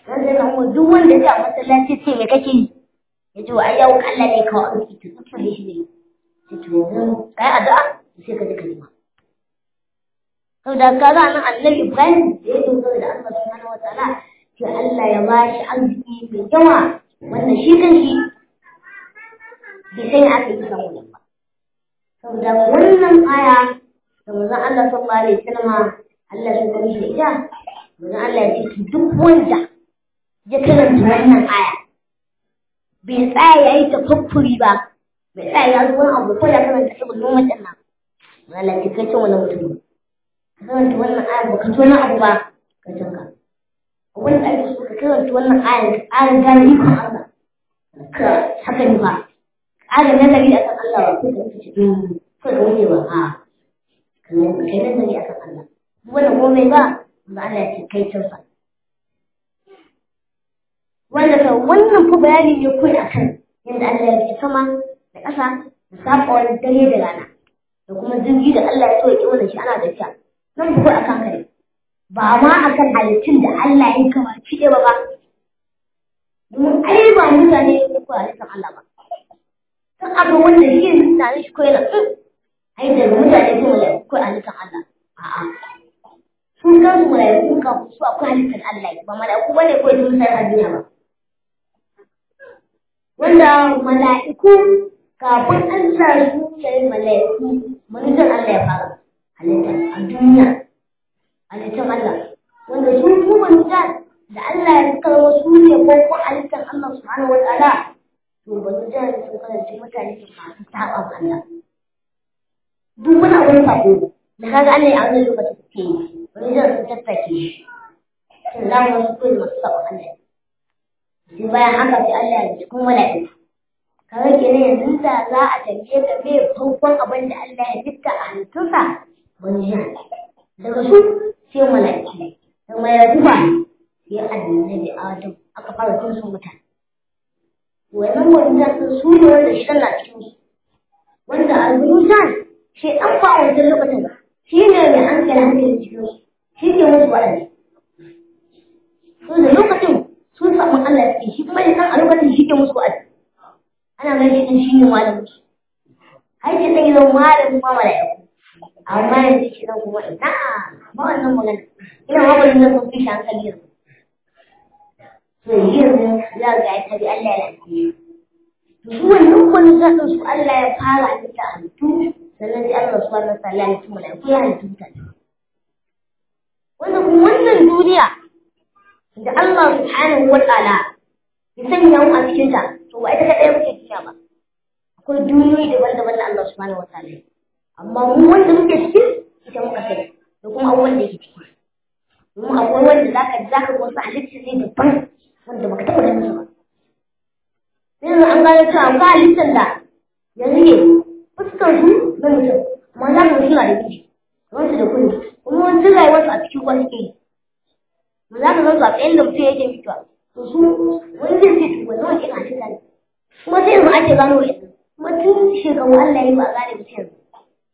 dan sai na umar duk wanda ya a masallaci ce me kake yi ya ce wa ai yau Allah ne kawo arziki to tsafare shi ne sai to yanzu kai addu'a sai ka je ka nima saboda kaga nan annabi Ibrahim da ya dogara da Allah subhanahu wataala sai Allah ya ba shi arziki mai yawa wanda shi kan shi bai san aka yi samu nan ba saboda wannan aya da manzon Allah sallallahu alaihi wasallam Allah ya gani da ita manzon Allah ya ce duk wanda ya karanta wannan aya bai tsaya ya yi tafakkuri ba bai tsaya ya zo wani abu ko ya karanta ibn Umar din nan Allah ya kai cin wani mutum ka karanta wannan aya ba ka to na abu ba ka canka wanda ake so ka karanta wannan aya ka ƙara gane ikon Allah ka haka ne ba ƙara nazari akan Allah ba ko ka ce ko ka wuce ba a kai nazari akan Allah wannan komai ba ba Allah ya ce kai cansa wanda ka wannan fa bayani ne kai akan yadda Allah ya ce sama da ƙasa da saba wani dare da rana da kuma jirgi da Allah ya so ya ƙi wannan shi ana da sha nan ku akan kai ba ma akan halittun da Allah ya kama ki ba ba domin ai ba mutane ne ko halittar Allah ba san abu wanda shi ne mutane shi ko yana ai daga mutane ko mala ko halittar Allah a'a sun kan su malaiku ka su akwai halittar Allah ba malaiku bane ko sun sai a duniya ba wanda mala'iku kafin Allah su yayi mala'iku manzon Allah ya fara halitta a duniya halittar Allah wanda su su manzon da Allah ya kawo su ne ko ko halittar Allah subhanahu wa ta'ala to ba su jira sun kasance mutane su masu saba wa Allah duk wani abin sabo da kaga Allah ya wannan lokacin ke yi wani jira sun tattake shi sun zama wasu kawai masu saba Allah sai bayan haka sai Allah ya ji kuma mala'iku kaga kenan yanzu da za a tambaye ka me farkon abin da Allah ya fitta a halittunsa wani jira daga su sai mala'iku da mala'iku ba sai annabi Adam aka fara tun su mutane wannan wannan su ne wanda shi na cikin su wanda al-Musan shi an fa wancan lokacin shi ne mai hankali hankali cikin su shi ke musu wa'azi su da lokacin sun samu Allah ya shi kuma ya san a lokacin shi ke musu wa'azi ana ganin shi shi ne malamin su har ke san yanzu malamin ma mala'iku amma yanzu shi nan kuma ina ba wannan magana ina ma bari nan sun fi shi hankali yanzu to yanzu za ga ya tabi Allah ya lafiya su wannan wani zaɗin su Allah ya fara halitta a halittu sannan sai Allah subhanahu wa ta'ala ya halittu mala'iku ya halittu mutane wanda kuma wannan duniya da Allah subhanahu wa ta'ala ya sanya mu a cikin ta to ba ita kaɗai muke duniya ba akwai duniyoyi daban-daban da Allah subhanahu wa ta'ala amma mu wanda muke ciki ita muka sani da kuma abubuwan da yake ciki domin akwai wanda zaka zaka ga wasu halittu ne daban wanda baka taɓa ganin su ba yanzu an gano cewa ga halittar da yanzu ne fuskar su na mutum amma za ka suna da kishi kamar su da kuni kuma wani rayuwarsu a cikin ruwa suke yi ma za ka zanzu a tsayin da mutum yake fitowa to su wani zai ce to wani wani ina cika ne kuma sai yanzu ake gano wa yanzu kuma tun shekaru Allah ya ba a gane mutum yanzu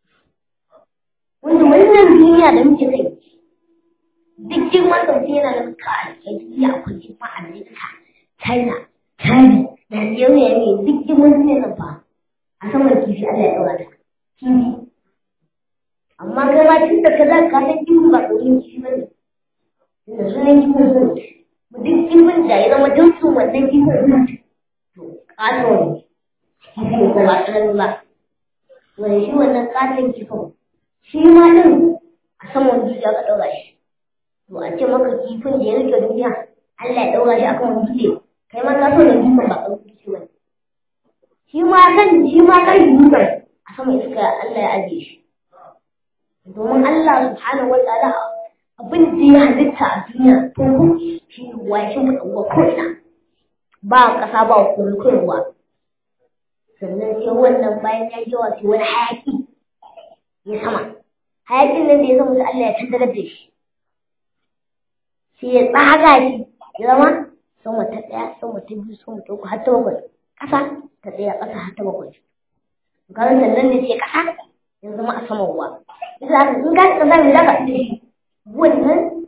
wanda wannan duniya da muke kai duk girman da mutum yana da ka a duniya akwai girma a Amerika China China Najeriya ne duk girman duniya nan fa a saman kifi Allah ya ɗaura ta kifi amma kai ma tun da ka za ka san kifi ba ƙoƙarin kifi ba ne tunda sunan kifin sun mu duk kifin da ya zama jinsin wannan kifin sun to ƙato ne kifi ne ko ba tsanani ba wani shi wannan ƙaton kifin shi ma ɗin a saman duniya ka ɗaura shi to a ce maka kifin da ya rike duniya Allah ya ɗaura shi akan wani dutse kai ma ka so da kifin ba ƙarfi dutse ba shi ma kan shi ma kan dutsen a sama iska Allah ya ajiye shi domin Allah subhanahu wa ta'ala abin da ya halitta a duniya to shi ruwa shi mu ɗauka ko'ina ba ƙasa ba kuma ruwa sannan sai wannan bayan ya yawa sai wani hayaƙi ya sama hayaƙin nan da ya zama Allah ya tantarar da shi sai ya tsaga shi ya zama sama ta ɗaya sama ta biyu sama ta uku har ta bakwai ƙasa ta ɗaya ƙasa har ta bakwai garin sannan ne sai ƙasa ya zama a saman ruwa bisa haka in ka ƙasa mai zaka da shi wannan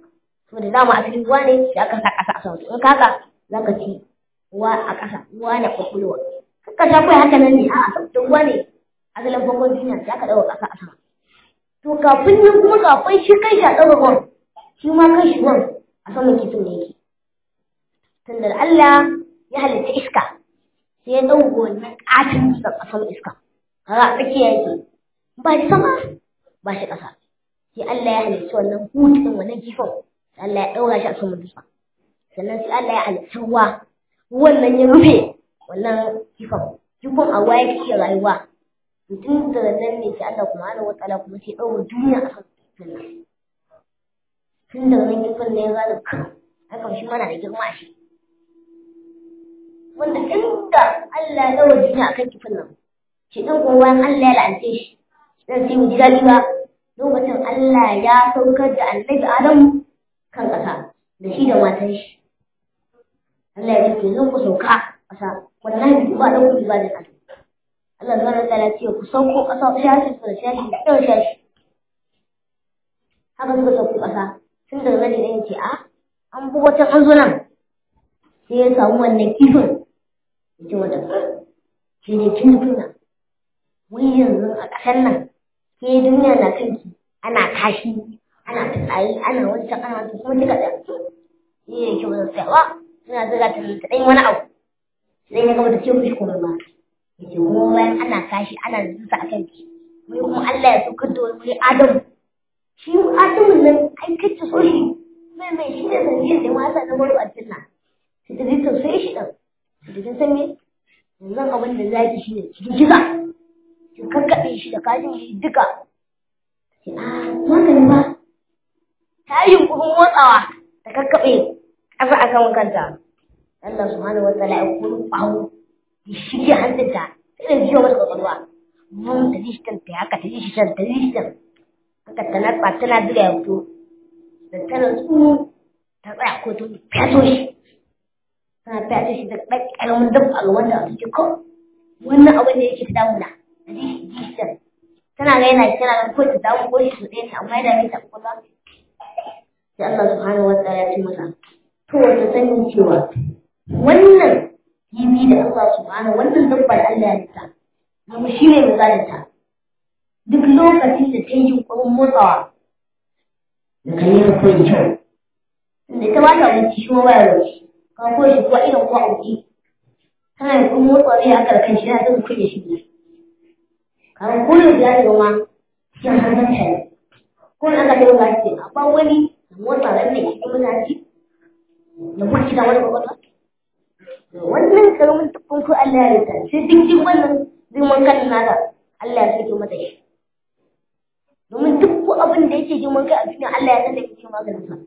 saboda dama asalin ruwa ne da aka sa ƙasa a sama in kaka za ka ci ruwa a ƙasa ruwa na kwakwalwa ka sha kai haka nan ne a saboda ruwa ne asalin farkon duniya da aka ɗaura ƙasa a sama to kafin yin kuma kafin shi kai shi a ɗaura ruwan shi ma kan shi ruwan a saman kifin ne yake tunda Allah ya halitta iska sai ya ɗauko wannan ƙatin dutsen a saman iska kaga a tsakiya yake ba shi sama ba shi ƙasa sai Allah ya halitta wannan hutun wannan kifin sai Allah ya ɗaura shi a saman dutsen sannan sai Allah ya halitta ruwa ruwan nan ya rufe wannan kifin kifin a ruwa yake iya rayuwa tun daga nan ne sai Allah kuma ana wata kuma sai ɗaura duniya a saman kifin nan tun daga nan kifin ne ya gane kan hakan shi mana da girma shi wanda inda Allah ya ɗaura duniya a kan kifin nan shi ɗan kuma bayan Allah ya la'ance shi dan sai mu ji daɗi ba lokacin Allah ya saukar da annabi Adamu kan ƙasa da shi da matan shi Allah ya ce zan ku sauka ƙasa wallahi ba da ku ba da ƙasa Allah subhanahu wa ta'ala ya ce ku sauko ƙasa shashi da shashi da ɗan shashi haka suka sauko ƙasa tun daga nan ne ce a an bi wata an zo nan sai ya samu wannan kifin ya ce wata shi ne kifin nan wai yanzu a ƙasar nan ke duniya na kanki ana kashi ana fitsari ana wancan ana wancan kuma kika da ni ne ke wajen tsayawa suna zira ta ta ɗan wani abu sai ya gaba ta ce mishi kuma ba ya ce kuma bayan ana kashi ana zusa a kanki wai kuma Allah ya saukar da wani Adamu shi Adamu nan ai kacce so shi mai mai shi ne sanadiyar da mata na wani aljanna sai ta zai tausaye shi ɗan sai ta san me yanzu abin da zaki shi ne cikin kisa ki kakkaɓe shi da kajin shi duka sai a haka ne ba ta yi yunkurin motsawa ta kakkaɓe ƙasa a kan kanta Allah subhanahu wa ta'ala ya kuru ɓawo ya shige hannunta sai da jiyo mata kwakwalwa mun ta ji shi ta haka ta ji shi ta ji shi haka ta natsa tana jira ya fito da tana tsu ta tsaya ko ta fyaso shi tana fyaso shi da ɗan ƙaramin dabba wanda a cikin ko wannan abin da yake ta damuna jishan tana ga yana kira ga ko ta dawo ko shi su ɗaya amma yana mai tafi kuma sai Allah subhanahu wa ta'ala ya ce masa to wata sanin cewa wannan kibi da Allah subhanahu wannan dabba da Allah ya rita kuma shi ne misalin ta duk lokacin da ta yi yunkurin motsawa da kan yi rukun kyau da ta ba ta wuce shi ma baya wuce ka ko shi kuwa irin kuwa auki tana yunkurin motsawa zai haka da kan shi yana zai kuɗe shi ne kamar kullum ya ce ma cikin hannun ta ne ko na aka taimaka shi a ba wani motsa ran ne cikin mutane da kuma shiga wani kwakwalwa wannan karamin tukun ko Allah ya rika sai duk duk wannan girman kan naka Allah ya sake mata shi domin duk ko abin da yake girman kai a cikin Allah ya san da yake maganin sa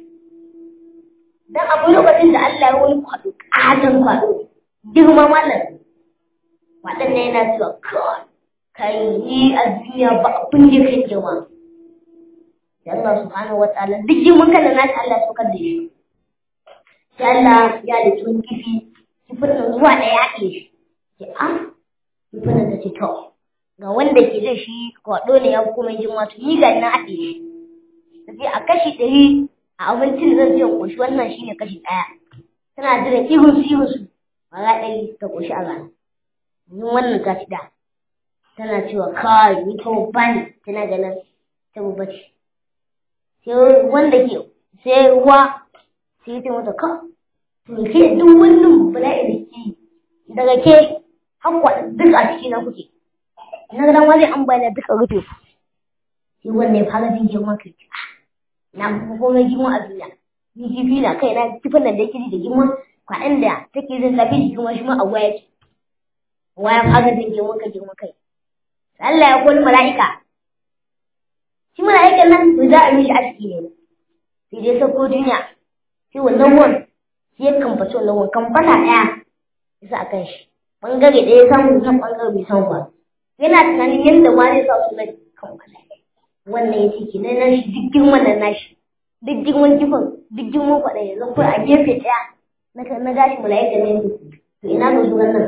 dan abu lokacin da Allah ya wani kwado katon kwado girma mallam waɗannan yana cewa kawai kai ni a duniya ba abin da kai girma da Allah subhanahu wa ta'ala duk girman kan na ta Allah sokar da shi sai Allah ya da tun kifi kifin nan zuwa da ya ke shi sai a kifin nan ta ce to ga wanda ke da shi kwaɗo ne ya kuma girma to ni ga na haɗe shi sai a kashi ɗari a abincin zan je ƙoshi wannan shine kashi ɗaya tana jiran ihun su ihun su ba za ɗari ta ƙoshi a rana yin wannan ta ci da tana cewa kai ni ta babba ne tana ganin ta babba ce sai wanda ke sai ruwa sai ta mata ka to ke duk wannan bala'i da ke daga ke hakwa duk a ciki na kuke na ga dan wani an bayyana duka rufe ku sai wanda ya fara jin girman kai na kuma komai girman a duniya ni kifi na kai na kifin nan da yake da girman kwaɗan da take jin zafi da girman shi ma a waya ce waya fara jin girman kai girman kai Allah ya koli mala'ika shi mala'ikan nan to za a mishi aski ne sai dai sauko duniya sai wannan ruwan sai ya kamfaci wannan ruwan kamfata ɗaya ya sa a kan shi ɓangare ɗaya ya samu nan ɓangare bai samu ba yana tunanin yadda ma zai sa su na kan wannan ya ciki na nan shi duk girman nan nashi duk girman kifin duk girman kwaɗa ya zan a gefe ɗaya na gashi mala'ikan ne to ina ga su wannan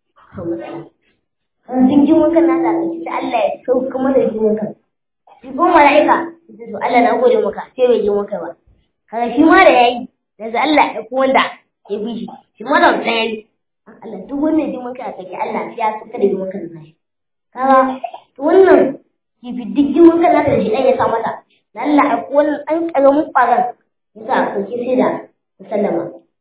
duk girman kan nasa a sai Allah ya sauka mana girman kan shi ko mala'ika sai to Allah na gode maka sai bai girman kai ba kaga shi ma da yayi daga Allah ya ko wanda ya bi shi shi ma da wanda yayi Allah duk wannan jimin kai kake Allah ya saka da jimin kan zai kaga to wannan kifi duk jimin kan da shi dan ya sa mata Allah a wannan an karamin kwaran yasa ko ki sai da sallama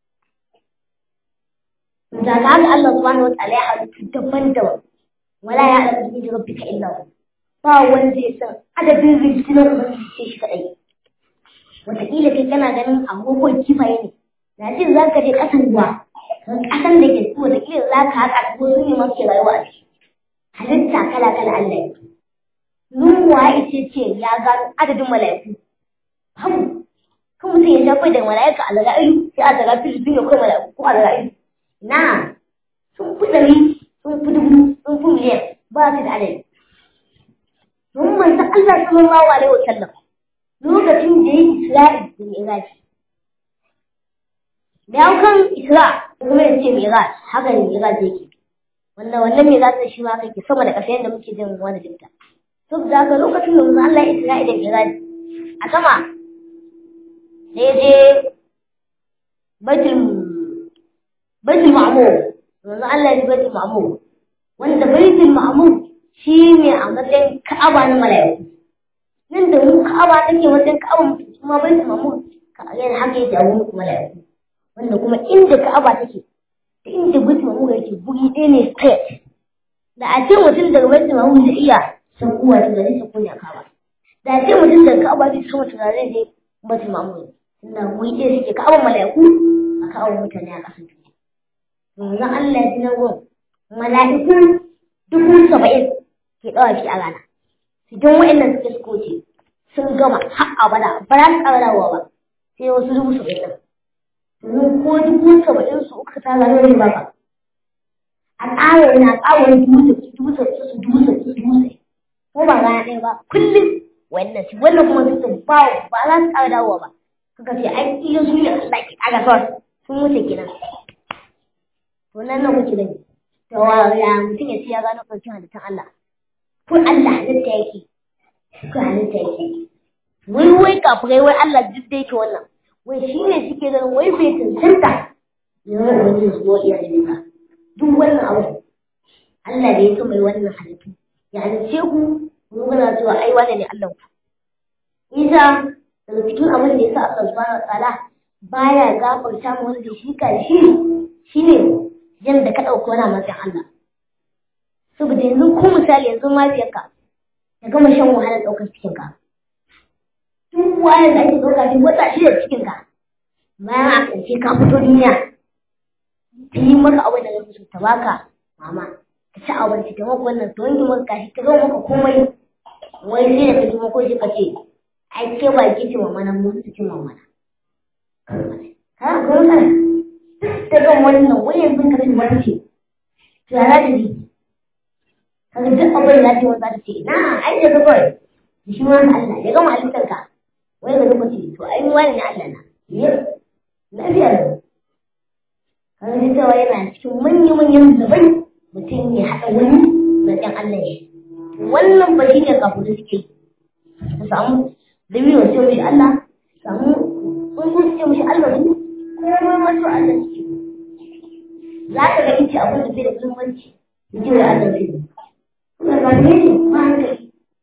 da haka Allah subhanahu wa ta'ala ya halittu daban-daban wala ya alamu bi rabbika illa hu ba wanda ya san adadin rinjinan ubangiji sai shi kadai wataƙila kai kana ganin agogon kifaye ne na jin za ka je ƙasan ruwa kan ƙasan da ke su wataƙila za ka haƙa ko su ne masu rayuwa a ciki halitta kala kala Allah ya Nuwa ita ce ya gano adadin mala'iku babu kan mutum ya shafa da mala'ika a zara'ilu sai a zara'ilu sun yi kai mala'iku ko a zara'ilu na sun fi ɗari sun fi dubu sun fi miliyan ba su da adadi don manzo Allah sallallahu alaihi wa sallam lokacin da ya yi Isra'i da Mi'raj da ya kan Isra kuma ya ce Mi'raj haka ne Mi'raj yake wannan wannan Mi'raj shi ma kake sama da ƙasa yadda muke jin wani jinta saboda haka lokacin da manzo Allah ya Isra'i da Mi'raj a sama sai je Baitul Baitul Ma'mur manzo Allah ya ji Baitul Ma'mur wanda Baitul Ma'mur shi ne a matsayin Ka'aba na mala'iku nan da mu Ka'aba take matsayin Ka'aba kuma Baitul Ma'mur yana haka yake a wurin mala'iku wanda kuma inda Ka'aba take da inda Baitul Ma'mur yake guri ɗaya ne straight da a ce mutum daga Baitul Ma'mur zai iya sakuwa da zai sako ne a Ka'aba da a ce mutum daga Ka'aba zai sama tunare je Baitul Ma'mur tunda guri ɗaya suke Ka'aban mala'iku a Ka'aban mutane a ƙasar duniya yanzu Allah ya ji nan gun mala'iku dubu saba'in ke ɗawa shi a rana idan waɗannan suke suka wuce sun gama har abada ba za su ƙara dawowa ba sai wasu dubu saba'in ɗin domin ko dubu saba'in su uka ta zama ne ba ba a ƙara yana ƙara dubu saba'in dubu saba'in su dubu saba'in su dubu saba'in ko ba rana ɗaya ba kullum wannan su wannan kuma su ba ba za su ƙara dawowa ba suka ce ai iya su ne Allah ke ƙara sa sun wuce kenan to nan nan kuke gani to ya mutum ya ce ya gano ƙarshen halittar Allah ko Allah halitta yake ko halitta yake wai wai kafirai wai Allah duk da yake wannan wai shi ne suke ganin wai bai tantanta ya wani wani su zo iya halitta duk wannan abu Allah da ya so mai wannan halittu ya halice ku mu gana cewa ai wane ne Allah ku isa daga cikin abin da ya sa Allah subhanahu wa ta'ala baya gafarta mu wanda shi karshe shine yanda ka ɗauki wani matsayin Allah saboda yanzu ko misali yanzu mafiyarka ta gama shan wahalar ɗaukar cikinka duk wahalar da ake ɗauka duk wata shida cikinka bayan a ƙarshe ka fito duniya ta yi maka abin da zai so ta baka mama ka ci abinci ta maka wannan ta wanke maka kashi ta gama maka komai wai sai da ka ji mako shi ka ce ai ke ba ki ce mama nan mun su ci mama na kana ga wannan duk da gan wannan wai yanzu ka ci wani ce to ya za ta ji kaga duk abin da ce wanda ta ce na ai da kawai shi ma Allah ya gama halittar ka wai ga lokaci to ai wani ne Allah na ya lafiya ne kaga duk cewa yana cikin manyan manyan zubai mutum ya haɗa wani da ɗan Allah ya wannan ba shi ne kafin da suke su samu da biyu sai mishi Allah samu tsuntsu su ce mishi Allah su komai masu Allah suke za ka ga ice abin da bai da muhimmanci da jiwa Allah zai kuma ba ne ne ba hankali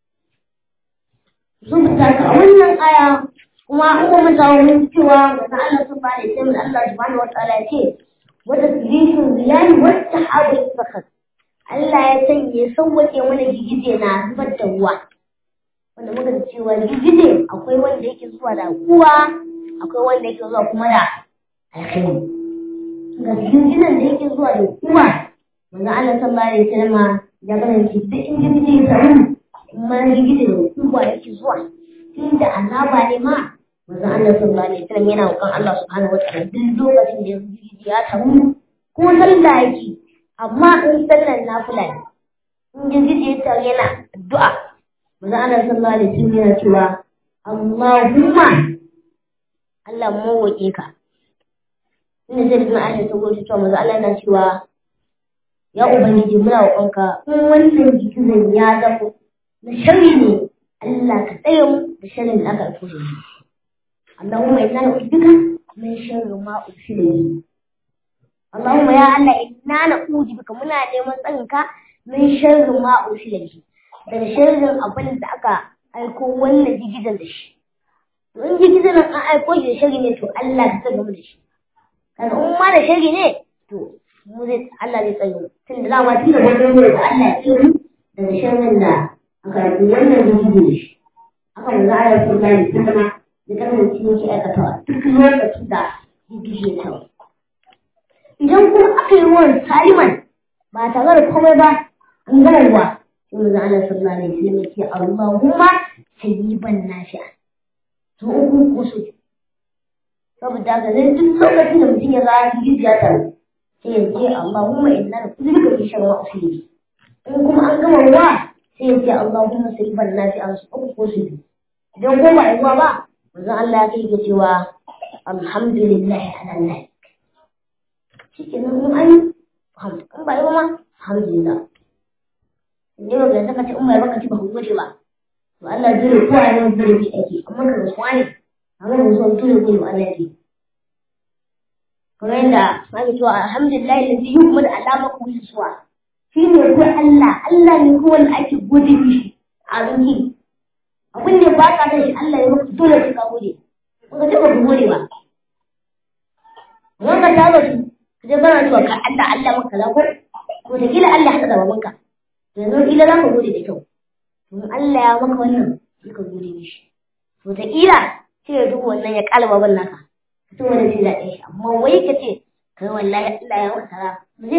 sun fita ka a wannan aya kuma an kuma zawo mun cewa da Allah sun bada sai mun Allah subhanahu wa ta'ala ya ce wata tilifin ziyani wata habu sakat Allah ya sanya sauwake mana gigije na zubar da ruwa wanda muka da cewa gigije akwai wanda yake zuwa da kuwa akwai wanda yake zuwa kuma da alkhairi ga gigijen da yake zuwa da kuwa manzo Allah sallallahu alaihi wasallam ya kasance duk in gigije ya samu kuma gigije da kuwa yake zuwa tunda azaba ne ma manzo Allah sallallahu alaihi wasallam yana roƙon Allah subhanahu wataala duk lokacin da gigije ya samu ko sallah yake amma in sallar nafila ne in gigije ya taru yana addu'a manzo Allah sallallahu alaihi wasallam yana cewa Allahumma Allah mu roƙe ka inda zai bin Aisha ta goce cewa manzo Allah yana cewa ya ubangiji muna roƙonka in wannan gigizan ya zama na sharri ne Allah ka tsare mu da sharrin da aka aiko shi a Allahumma inna na'udhuka min sharri ma ursila bihi Allahumma ya Allah inna na'udhu bika muna neman tsarinka min sharri ma ursila bihi daga sharrin abin da aka aiko wannan jigizan da shi to in jigizan an aiko shi da sharri ne to Allah ka tsare mu da shi kaga in ma da sharri ne to mu zai Allah zai tsare mu tun da dama tun da wannan ne da Allah ya tsare mu daga sharrin da aka aiko wannan jigizan da shi haka mu za a yi kuma da kuma da kasance yake aikatawa duk lokacin da jigizan ya tawo idan kuma aka yi ruwan saliman ba tare da komai ba an gama ruwa sai mu zana sallallahu alaihi wasallam yake Allahumma sayyiban nafi'a to uku ko so saboda ga zai duk lokacin da mutum ya ga jijiya ta sai ya ce Allahumma inna na'udhuka min sharri ma usili in kuma an gama ruwa sai ya ce Allahumma sayyiban nafi'a su uku ko so idan ko ba ruwa ba manzon Allah ya kai cewa alhamdulillah ala Allah shi ke nan an hamdu in ba yi ba ma alhamdulillah ne ba ga saka ce in ba baka ci ba ku gode ba to Allah dole ko a yau dole ki ake amma ka rasuwa ne amma ba so dole ko Allah yake kamar yadda ake cewa alhamdulillah ladhi yuhmadu alama ku rasuwa shi ne ko Allah Allah ne ko wanda ake gode mishi a rinki abin da ba ka da shi Allah ya maka dole ka gode ko ka ce ba ku gode ba wannan ta su sai bana cewa ka Allah Allah maka kaza ko ko da kila Allah haka da babanka yanzu kila za ka gode da kyau to Allah ya maka wannan sai ka gode mishi to da kila sai ya duba wannan ya kala baban naka ka to wanda sai da shi amma wai ka ce kai wallahi Allah ya maka kaza mu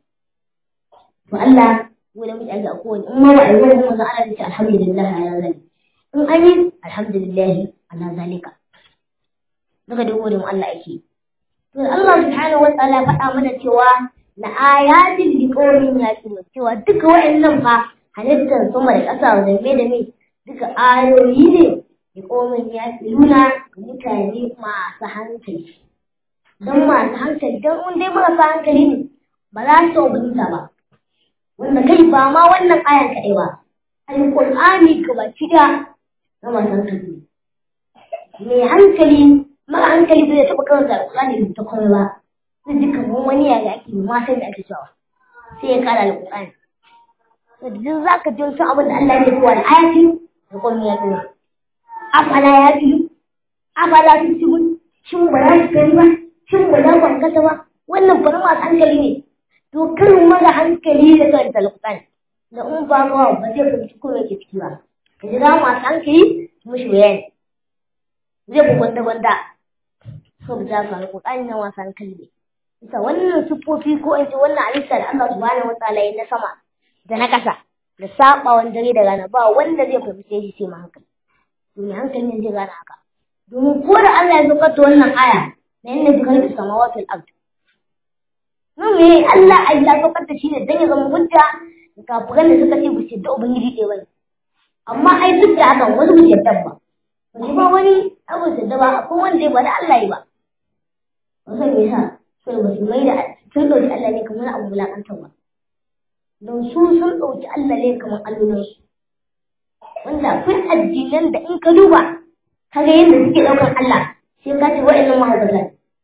to Allah wanda mu aje a kowane in ma ba a yi wani manzo Allah ya ce alhamdulillah ala zalika in an yi alhamdulillah ala zalika daga da gode mu Allah ake To Allah subhanahu wa ta'ala faɗa mana cewa na ayatin li qawmin yaqilun cewa duka wa'annan fa halittar sama da ƙasa da me da me duka ayoyi ne li qawmin yaqiluna ga mutane masu hankali. Don masu hankali don in dai marasa hankali ne ba za su ubunta ba. Wanda kai ba ma wannan ayan kaɗai ba. Alƙur'ani gabaki ɗaya na masu hankali. Mai hankali mara hankali bai taɓa karanta alƙur'ani ta komai ba zai ji kamar wani yare ake ma sai da ake cewa sai ya kara alƙur'ani to da duk zaka ji wasu abin da Allah ya kowa da ayati da komai ya tsaya afala ya biyu afala su ci gudu shin ba za su gani ba shin ba za ku hankata ba wannan bari masu hankali ne to kan mara hankali da karanta alƙur'ani da in ba ma ba zai fahimci ko yake ciki ba ka jira masu hankali su mishi bayani zai fi gwanda-gwanda saboda haka alƙur'ani na wasan kalbi bisa wannan siffofi ko in ce wannan halitta da Allah subhanahu wataala ya na sama da na ƙasa da sabawan dare da rana ba wanda zai fahimce shi sai ma hankali to me hankali ne zai gane haka domin ko da Allah ya saukar da wannan aya na yanda bi kalbi samawati wal ard nan me Allah ai ya saukar da shi ne dan ya zama hujja ga kafiran da suka ce ba su da ubangiji ɗaya bane amma ai duk da hakan wasu ba su yarda ba wani ba wani abu da ba akwai wanda ya bada Allah yi ba wasan me yasa sai ba su mai da sun dauki Allah ne kamar abu bulakantar ba don su sun dauki Allah ne kamar allunan su wanda akwai addinan da in ka duba ka ga yadda suke daukar Allah sai ka ce wa'annan mahaifata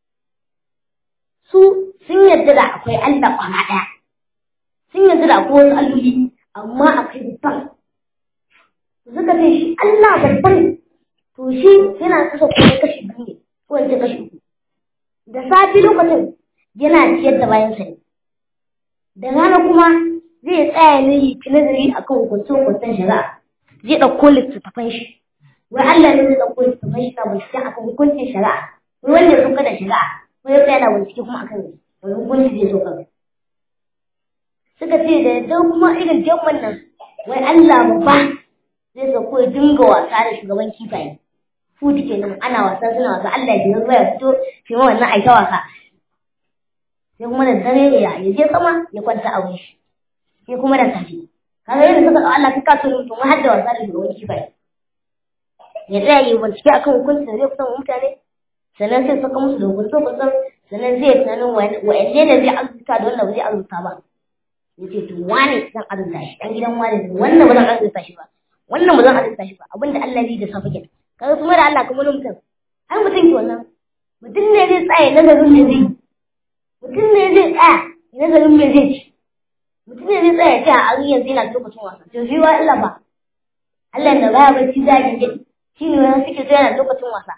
su sun yarda da akwai Allah kwana daya sun yarda da akwai wasu alloli amma akwai babban suka ce shi Allah babban to shi yana kasa kuma kashi biyu ne ko in ce kashi uku da safi lokacin yana ciyar da bayan sa ne da rana kuma zai tsaya ne yi nazari akan hukuncin hukuncin shari'a zai ɗauko littattafan shi wai Allah ne zai ɗauko littattafan shi na bincike akan hukuncin shari'a wai wanda ya sauka da shari'a wai ya tsaya na bincike kuma akan wani hukunci zai sauka suka ce da yadda kuma irin jamman nan wai Allah babba zai sauko ya dinga wasa da shugaban kifaye futi kenan ana wasa suna wasa Allah ya zai ya fito shi ma wannan aika wasa sai kuma da dare ya ya je sama ya kwanta a wuri sai kuma da safe kaga yadda suka Allah ka kaso mutum har da wasa da shugaban kifaye ya tsaya yi bincike akan hukuncin da zai kusan mutane sannan sai saka musu da hukunce hukuncen sannan zai tunanin wa'anne ne zai arzuta da wanda ba zai arzuta ba ya ce to wane zan arzuta shi dan gidan wane ne wannan ba zan arzuta shi ba wannan ba zan arzuta shi ba abinda Allah zai da safe kenan kaga kuma da Allah kuma mutum ai mutum ke wannan mutum ne zai tsaya nazarin me zai mutum ne zai tsaya nazarin me zai ci mutum ne zai tsaya ta a yanzu yana lokacin wasa to shi wa illa ba Allah da baya bacci za ki ji shi ne wani suke tsaya yana lokacin wasa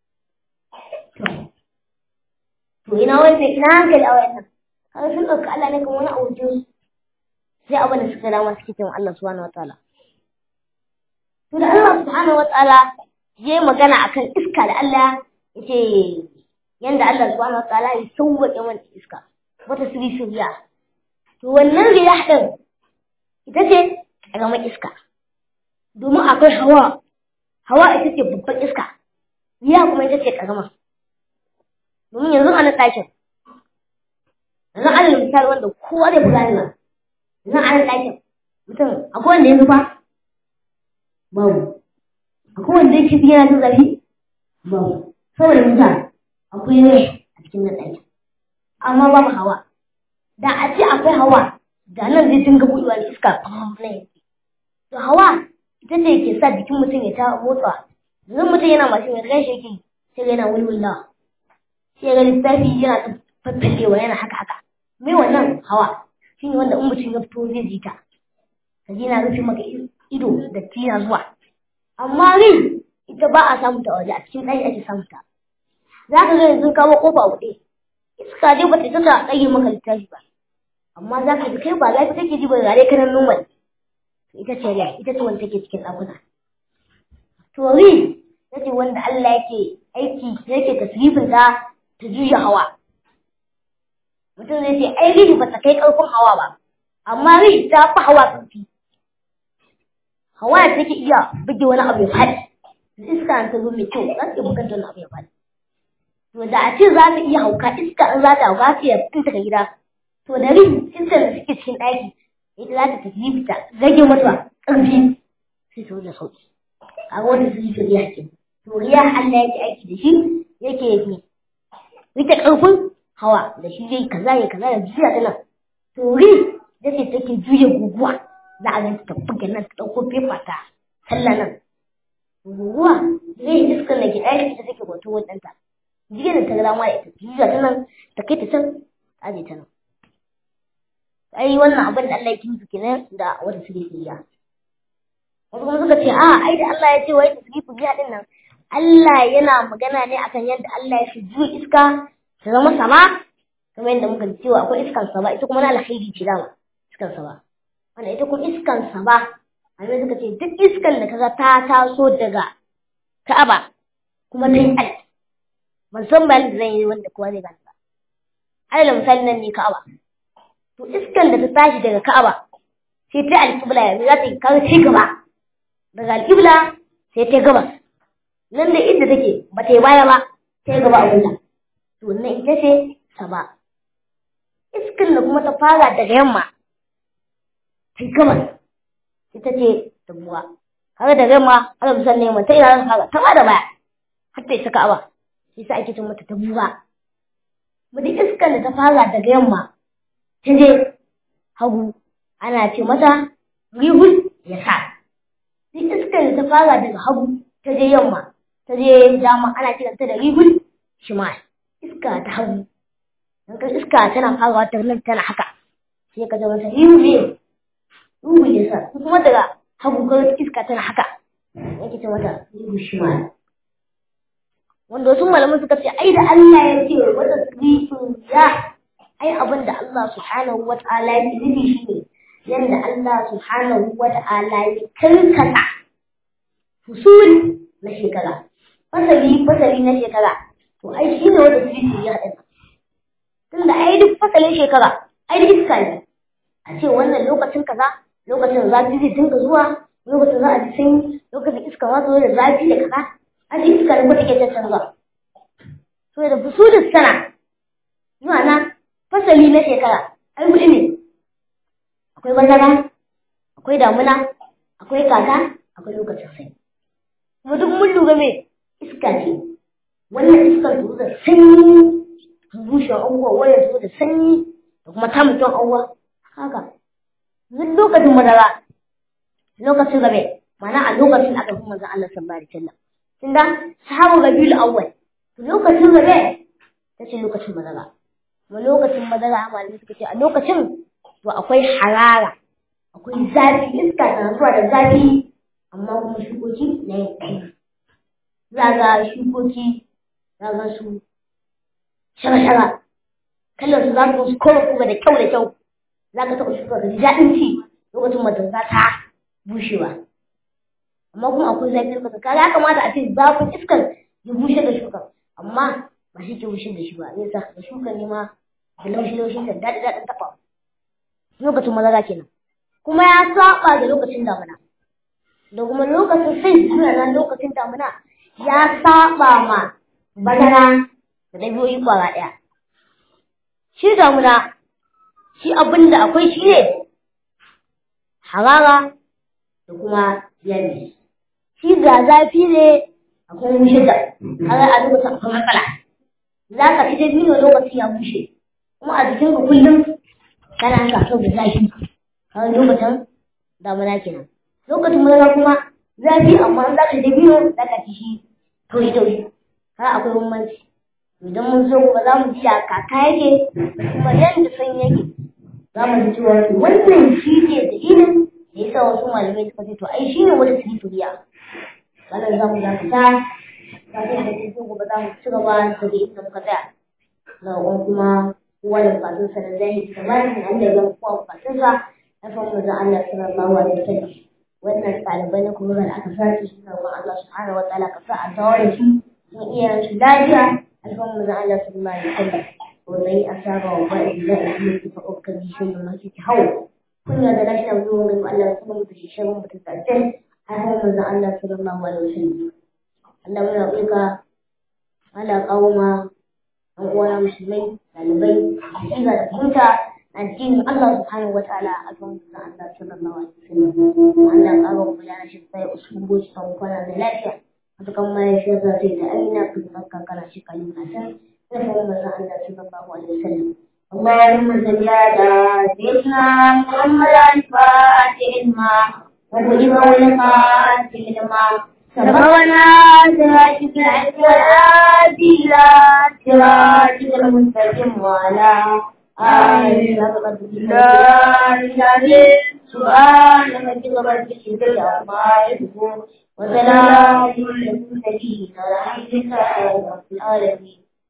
to ina wanda ina hankali a wayannan kaga sun ɗauka Allah ne kamar wani abincin sai abin da suka dama suke cewa Allah subhanahu wataala to da Allah subhanahu wataala yayi magana akan iska da Allah yace yanda Allah subhanahu wataala ya sauwaƙe mana iska wata sirri shirya to wannan riya din ita ce ƙaramar iska domin akwai hawa hawa ita ce babban iska riya kuma ita ce ƙarama domin yanzu a nan ɗakin yanzu alal misali wanda kowa zai buga ni yanzu a nan ɗakin mutum akwai wanda ya zuba babu akwai wanda yake fi yana jin zafi babu saboda mutane akwai rai a cikin nan ɗakin amma babu hawa da a ce akwai hawa da nan zai dinga buɗewa da iska na yanki to hawa ita ce ke sa jikin mutum ya ta motsa yanzu mutum yana mashin ya gan shi yake sai yana wulwulawa sai ga lissafi yana ta faffalewa yana haka haka me wannan hawa shi ne wanda in mutum ya fito zai ji ta ka ji na rufe maka ido da tina zuwa amma rai ita ba a samu ta waje a cikin ɗaki ake samu ta za ka ga yanzu kawo kofa buɗe iska dai ba ta saka ɗage maka littafi ba amma za ka ji kai ba zafi kake ji ba gare ka nan normal ita ce rai ita ce wanda take cikin ɗakuna to rai ita ce wanda Allah yake aiki yake tasrifin ta ta juya hawa mutum zai ce ai rihi ba ta kai ƙarfin hawa ba amma rihi ta fi hawa ƙarfi hawa da take iya buge wani abu ya faɗi iska ta zo mai kyau za ta iya bugar da wani abu ya faɗi to da a ce za ta iya hauka iska in za ta hauka ta iya fita daga gida to da rihi iskar da suke cikin ɗaki ita za ta tafi fita rage mata ƙarfi sai ta wuce sauki a wata su yi riya ke to riya Allah yake aiki da shi yake yi rike ƙarfin hawa da shi zai kaza ya kaza ya juya ta nan to ri da ce take juya guguwa za a ganta ta buga nan ta ɗauko fefa ta sallah nan guguwa zai iskar da ke ɗaya ita take gwato wadanta jiya da ta rama da ita juya ta nan ta kai ta can ta je ta nan ai wannan abin da Allah ya kinsu kenan da wata sirriya wasu kuma suka ce a ai da Allah ya ce wai tasrifu din nan Allah yana magana ne akan yadda Allah ya fi juya iska ta zama sama kamar yadda muka cewa akwai iskan sama ita kuma na alkhairi ce dama iskan sama wanda ita kuma iskan sama amma suka ce duk iskan da kaga ta taso daga Ka'aba kuma ta yi al ban san bayan da zan yi wanda kowa zai gane ba alal misali nan ne Ka'aba to iskan da ta tashi daga Ka'aba sai ta alƙibla yanzu za ta yi kawo ci gaba daga alƙibla sai ta gabas nan da inda take ba ta yi baya ba ta yi gaba a wuta to wannan ita ce sama iskan da kuma ta fara daga yamma ta gabas ita ce dabuwa kaga daga yamma ana musan ne ta ina zan fara ta ba da baya har ta isa ka'aba shi sa ake cin mata dabuwa mu da iskan da ta fara daga yamma ta je hagu ana ce mata rihul ya sa duk iskan da ta fara daga hagu ta je yamma ta je dama ana kiranta da rihul shimal iska ta hagu don ka iska tana farawa ta nan tana haka sai ka zama ta yiwu ne yiwu ya sa kuma daga hagu ka iska tana haka yake ta mata yiwu shi ma wanda wasu malaman suka ce ai da Allah ya ce wata tsirifin ya ai abin da Allah subhanahu wa ta'ala ya nufi shi ne yanda Allah subhanahu wa ta'ala ya karkata fusul na shekara fasali fasali na shekara to ai shi ne wanda tsirifin ya haɗa tunda ai duk fasalin shekara ai duk iska ne a ce wannan lokacin kaza lokacin zafi zai dinga zuwa lokacin za a ji sanyi lokacin iska za zo da zafi da kaza a ji iska ne ko take cancanza to da fusulun sana zuwa na fasali na shekara ai huɗu ne akwai bazara akwai damuna akwai kaka akwai lokacin sanyi kuma duk mun lura me iska ce wannan iskar ta da sanyi bushe abubuwa waya zo da sanyi da kuma ta mutum abubuwa haka duk lokacin madara lokacin gabe mana a lokacin aka fi manzon Allah sallallahu alaihi wasallam tunda sahabu rabiul awwal lokacin rabe ta ce lokacin madara kuma lokacin madara malamai suka ce a lokacin to akwai harara akwai zafi iska na zuwa da zafi amma kuma shukoki na yanki za ga shukoki za ga su shara-shara kallon su za su koma kuma da kyau da kyau za ka taɓa shuka ka ji daɗin ci lokacin madara za ta bushewa amma kuma akwai zafi lokacin kaga ya kamata a ce zafin iskar ya bushe da shukan amma ba shi ke bushe da shi ba zai sa da shukan ne ma da laushi-laushin da daɗi-daɗin taɓa lokacin madara kenan kuma ya saba da lokacin damuna da kuma lokacin sai suna nan lokacin damuna ya saba ma bazara da dabiyoyi kwara ɗaya shi damuna shi abin da akwai shi ne harara da kuma yanayi shi ga zafi ne akwai bushe da har a lokacin akwai matsala za ka ci dabino lokacin ya bushe kuma a jikinka kullum kana sa da zafi har lokacin damuna kenan lokacin madara kuma zafi amma za ka da biyu za ka ci shi taushi taushi har akwai bambanci idan mun zo kuma za mu ji a kaka yake da kuma yadda san yake za mu ji cewa wannan shi ne dalilin da ya sa wasu malamai suka ce to ai shi ne wata sifiriya wannan za mu dakata kafin da ke gobe za mu ci gaba da inda muka tsaya ga kuma kowa da bukatunsa da zai kamar da Allah ya kowa bukatunsa na farko da Allah sallallahu alaihi wasallam wannan ɗalibai na kuma da aka sace su roƙon Allah subhanahu wataala ka sa a dawo da su sun iya su lafiya alfarmu da Allah sallallahu alaihi wasallam wannan asaba wa ba'i da ilmi fa ukkan shi ne masu ki hawo kunya da rashin zuwa ga Allah sallallahu alaihi wasallam mutum ta ce alfarmu da Allah sallallahu alaihi wasallam Allah muna roƙa Allah kauma an uwana musulmai ɗalibai da da fahimta addinin Allah subhanahu wa ta'ala a kan manzon Allah sallallahu alaihi wasallam Allah ƙara mu ya shi sai usulubu san kwana da lafiya haka kan mai shi za ta ta aina kun ka kana shi kan na san sai kuma manzon Allah sallallahu alaihi wasallam اللهم صل على سيدنا محمد الفاتح لما وغلب والخاتم لما سبقنا صراطك العز والعادي إلى صراطك المستقيم وعلى سؤال ربك رب العزة عما يصفون وسلام على المرسلين والحمد لله رب العالمين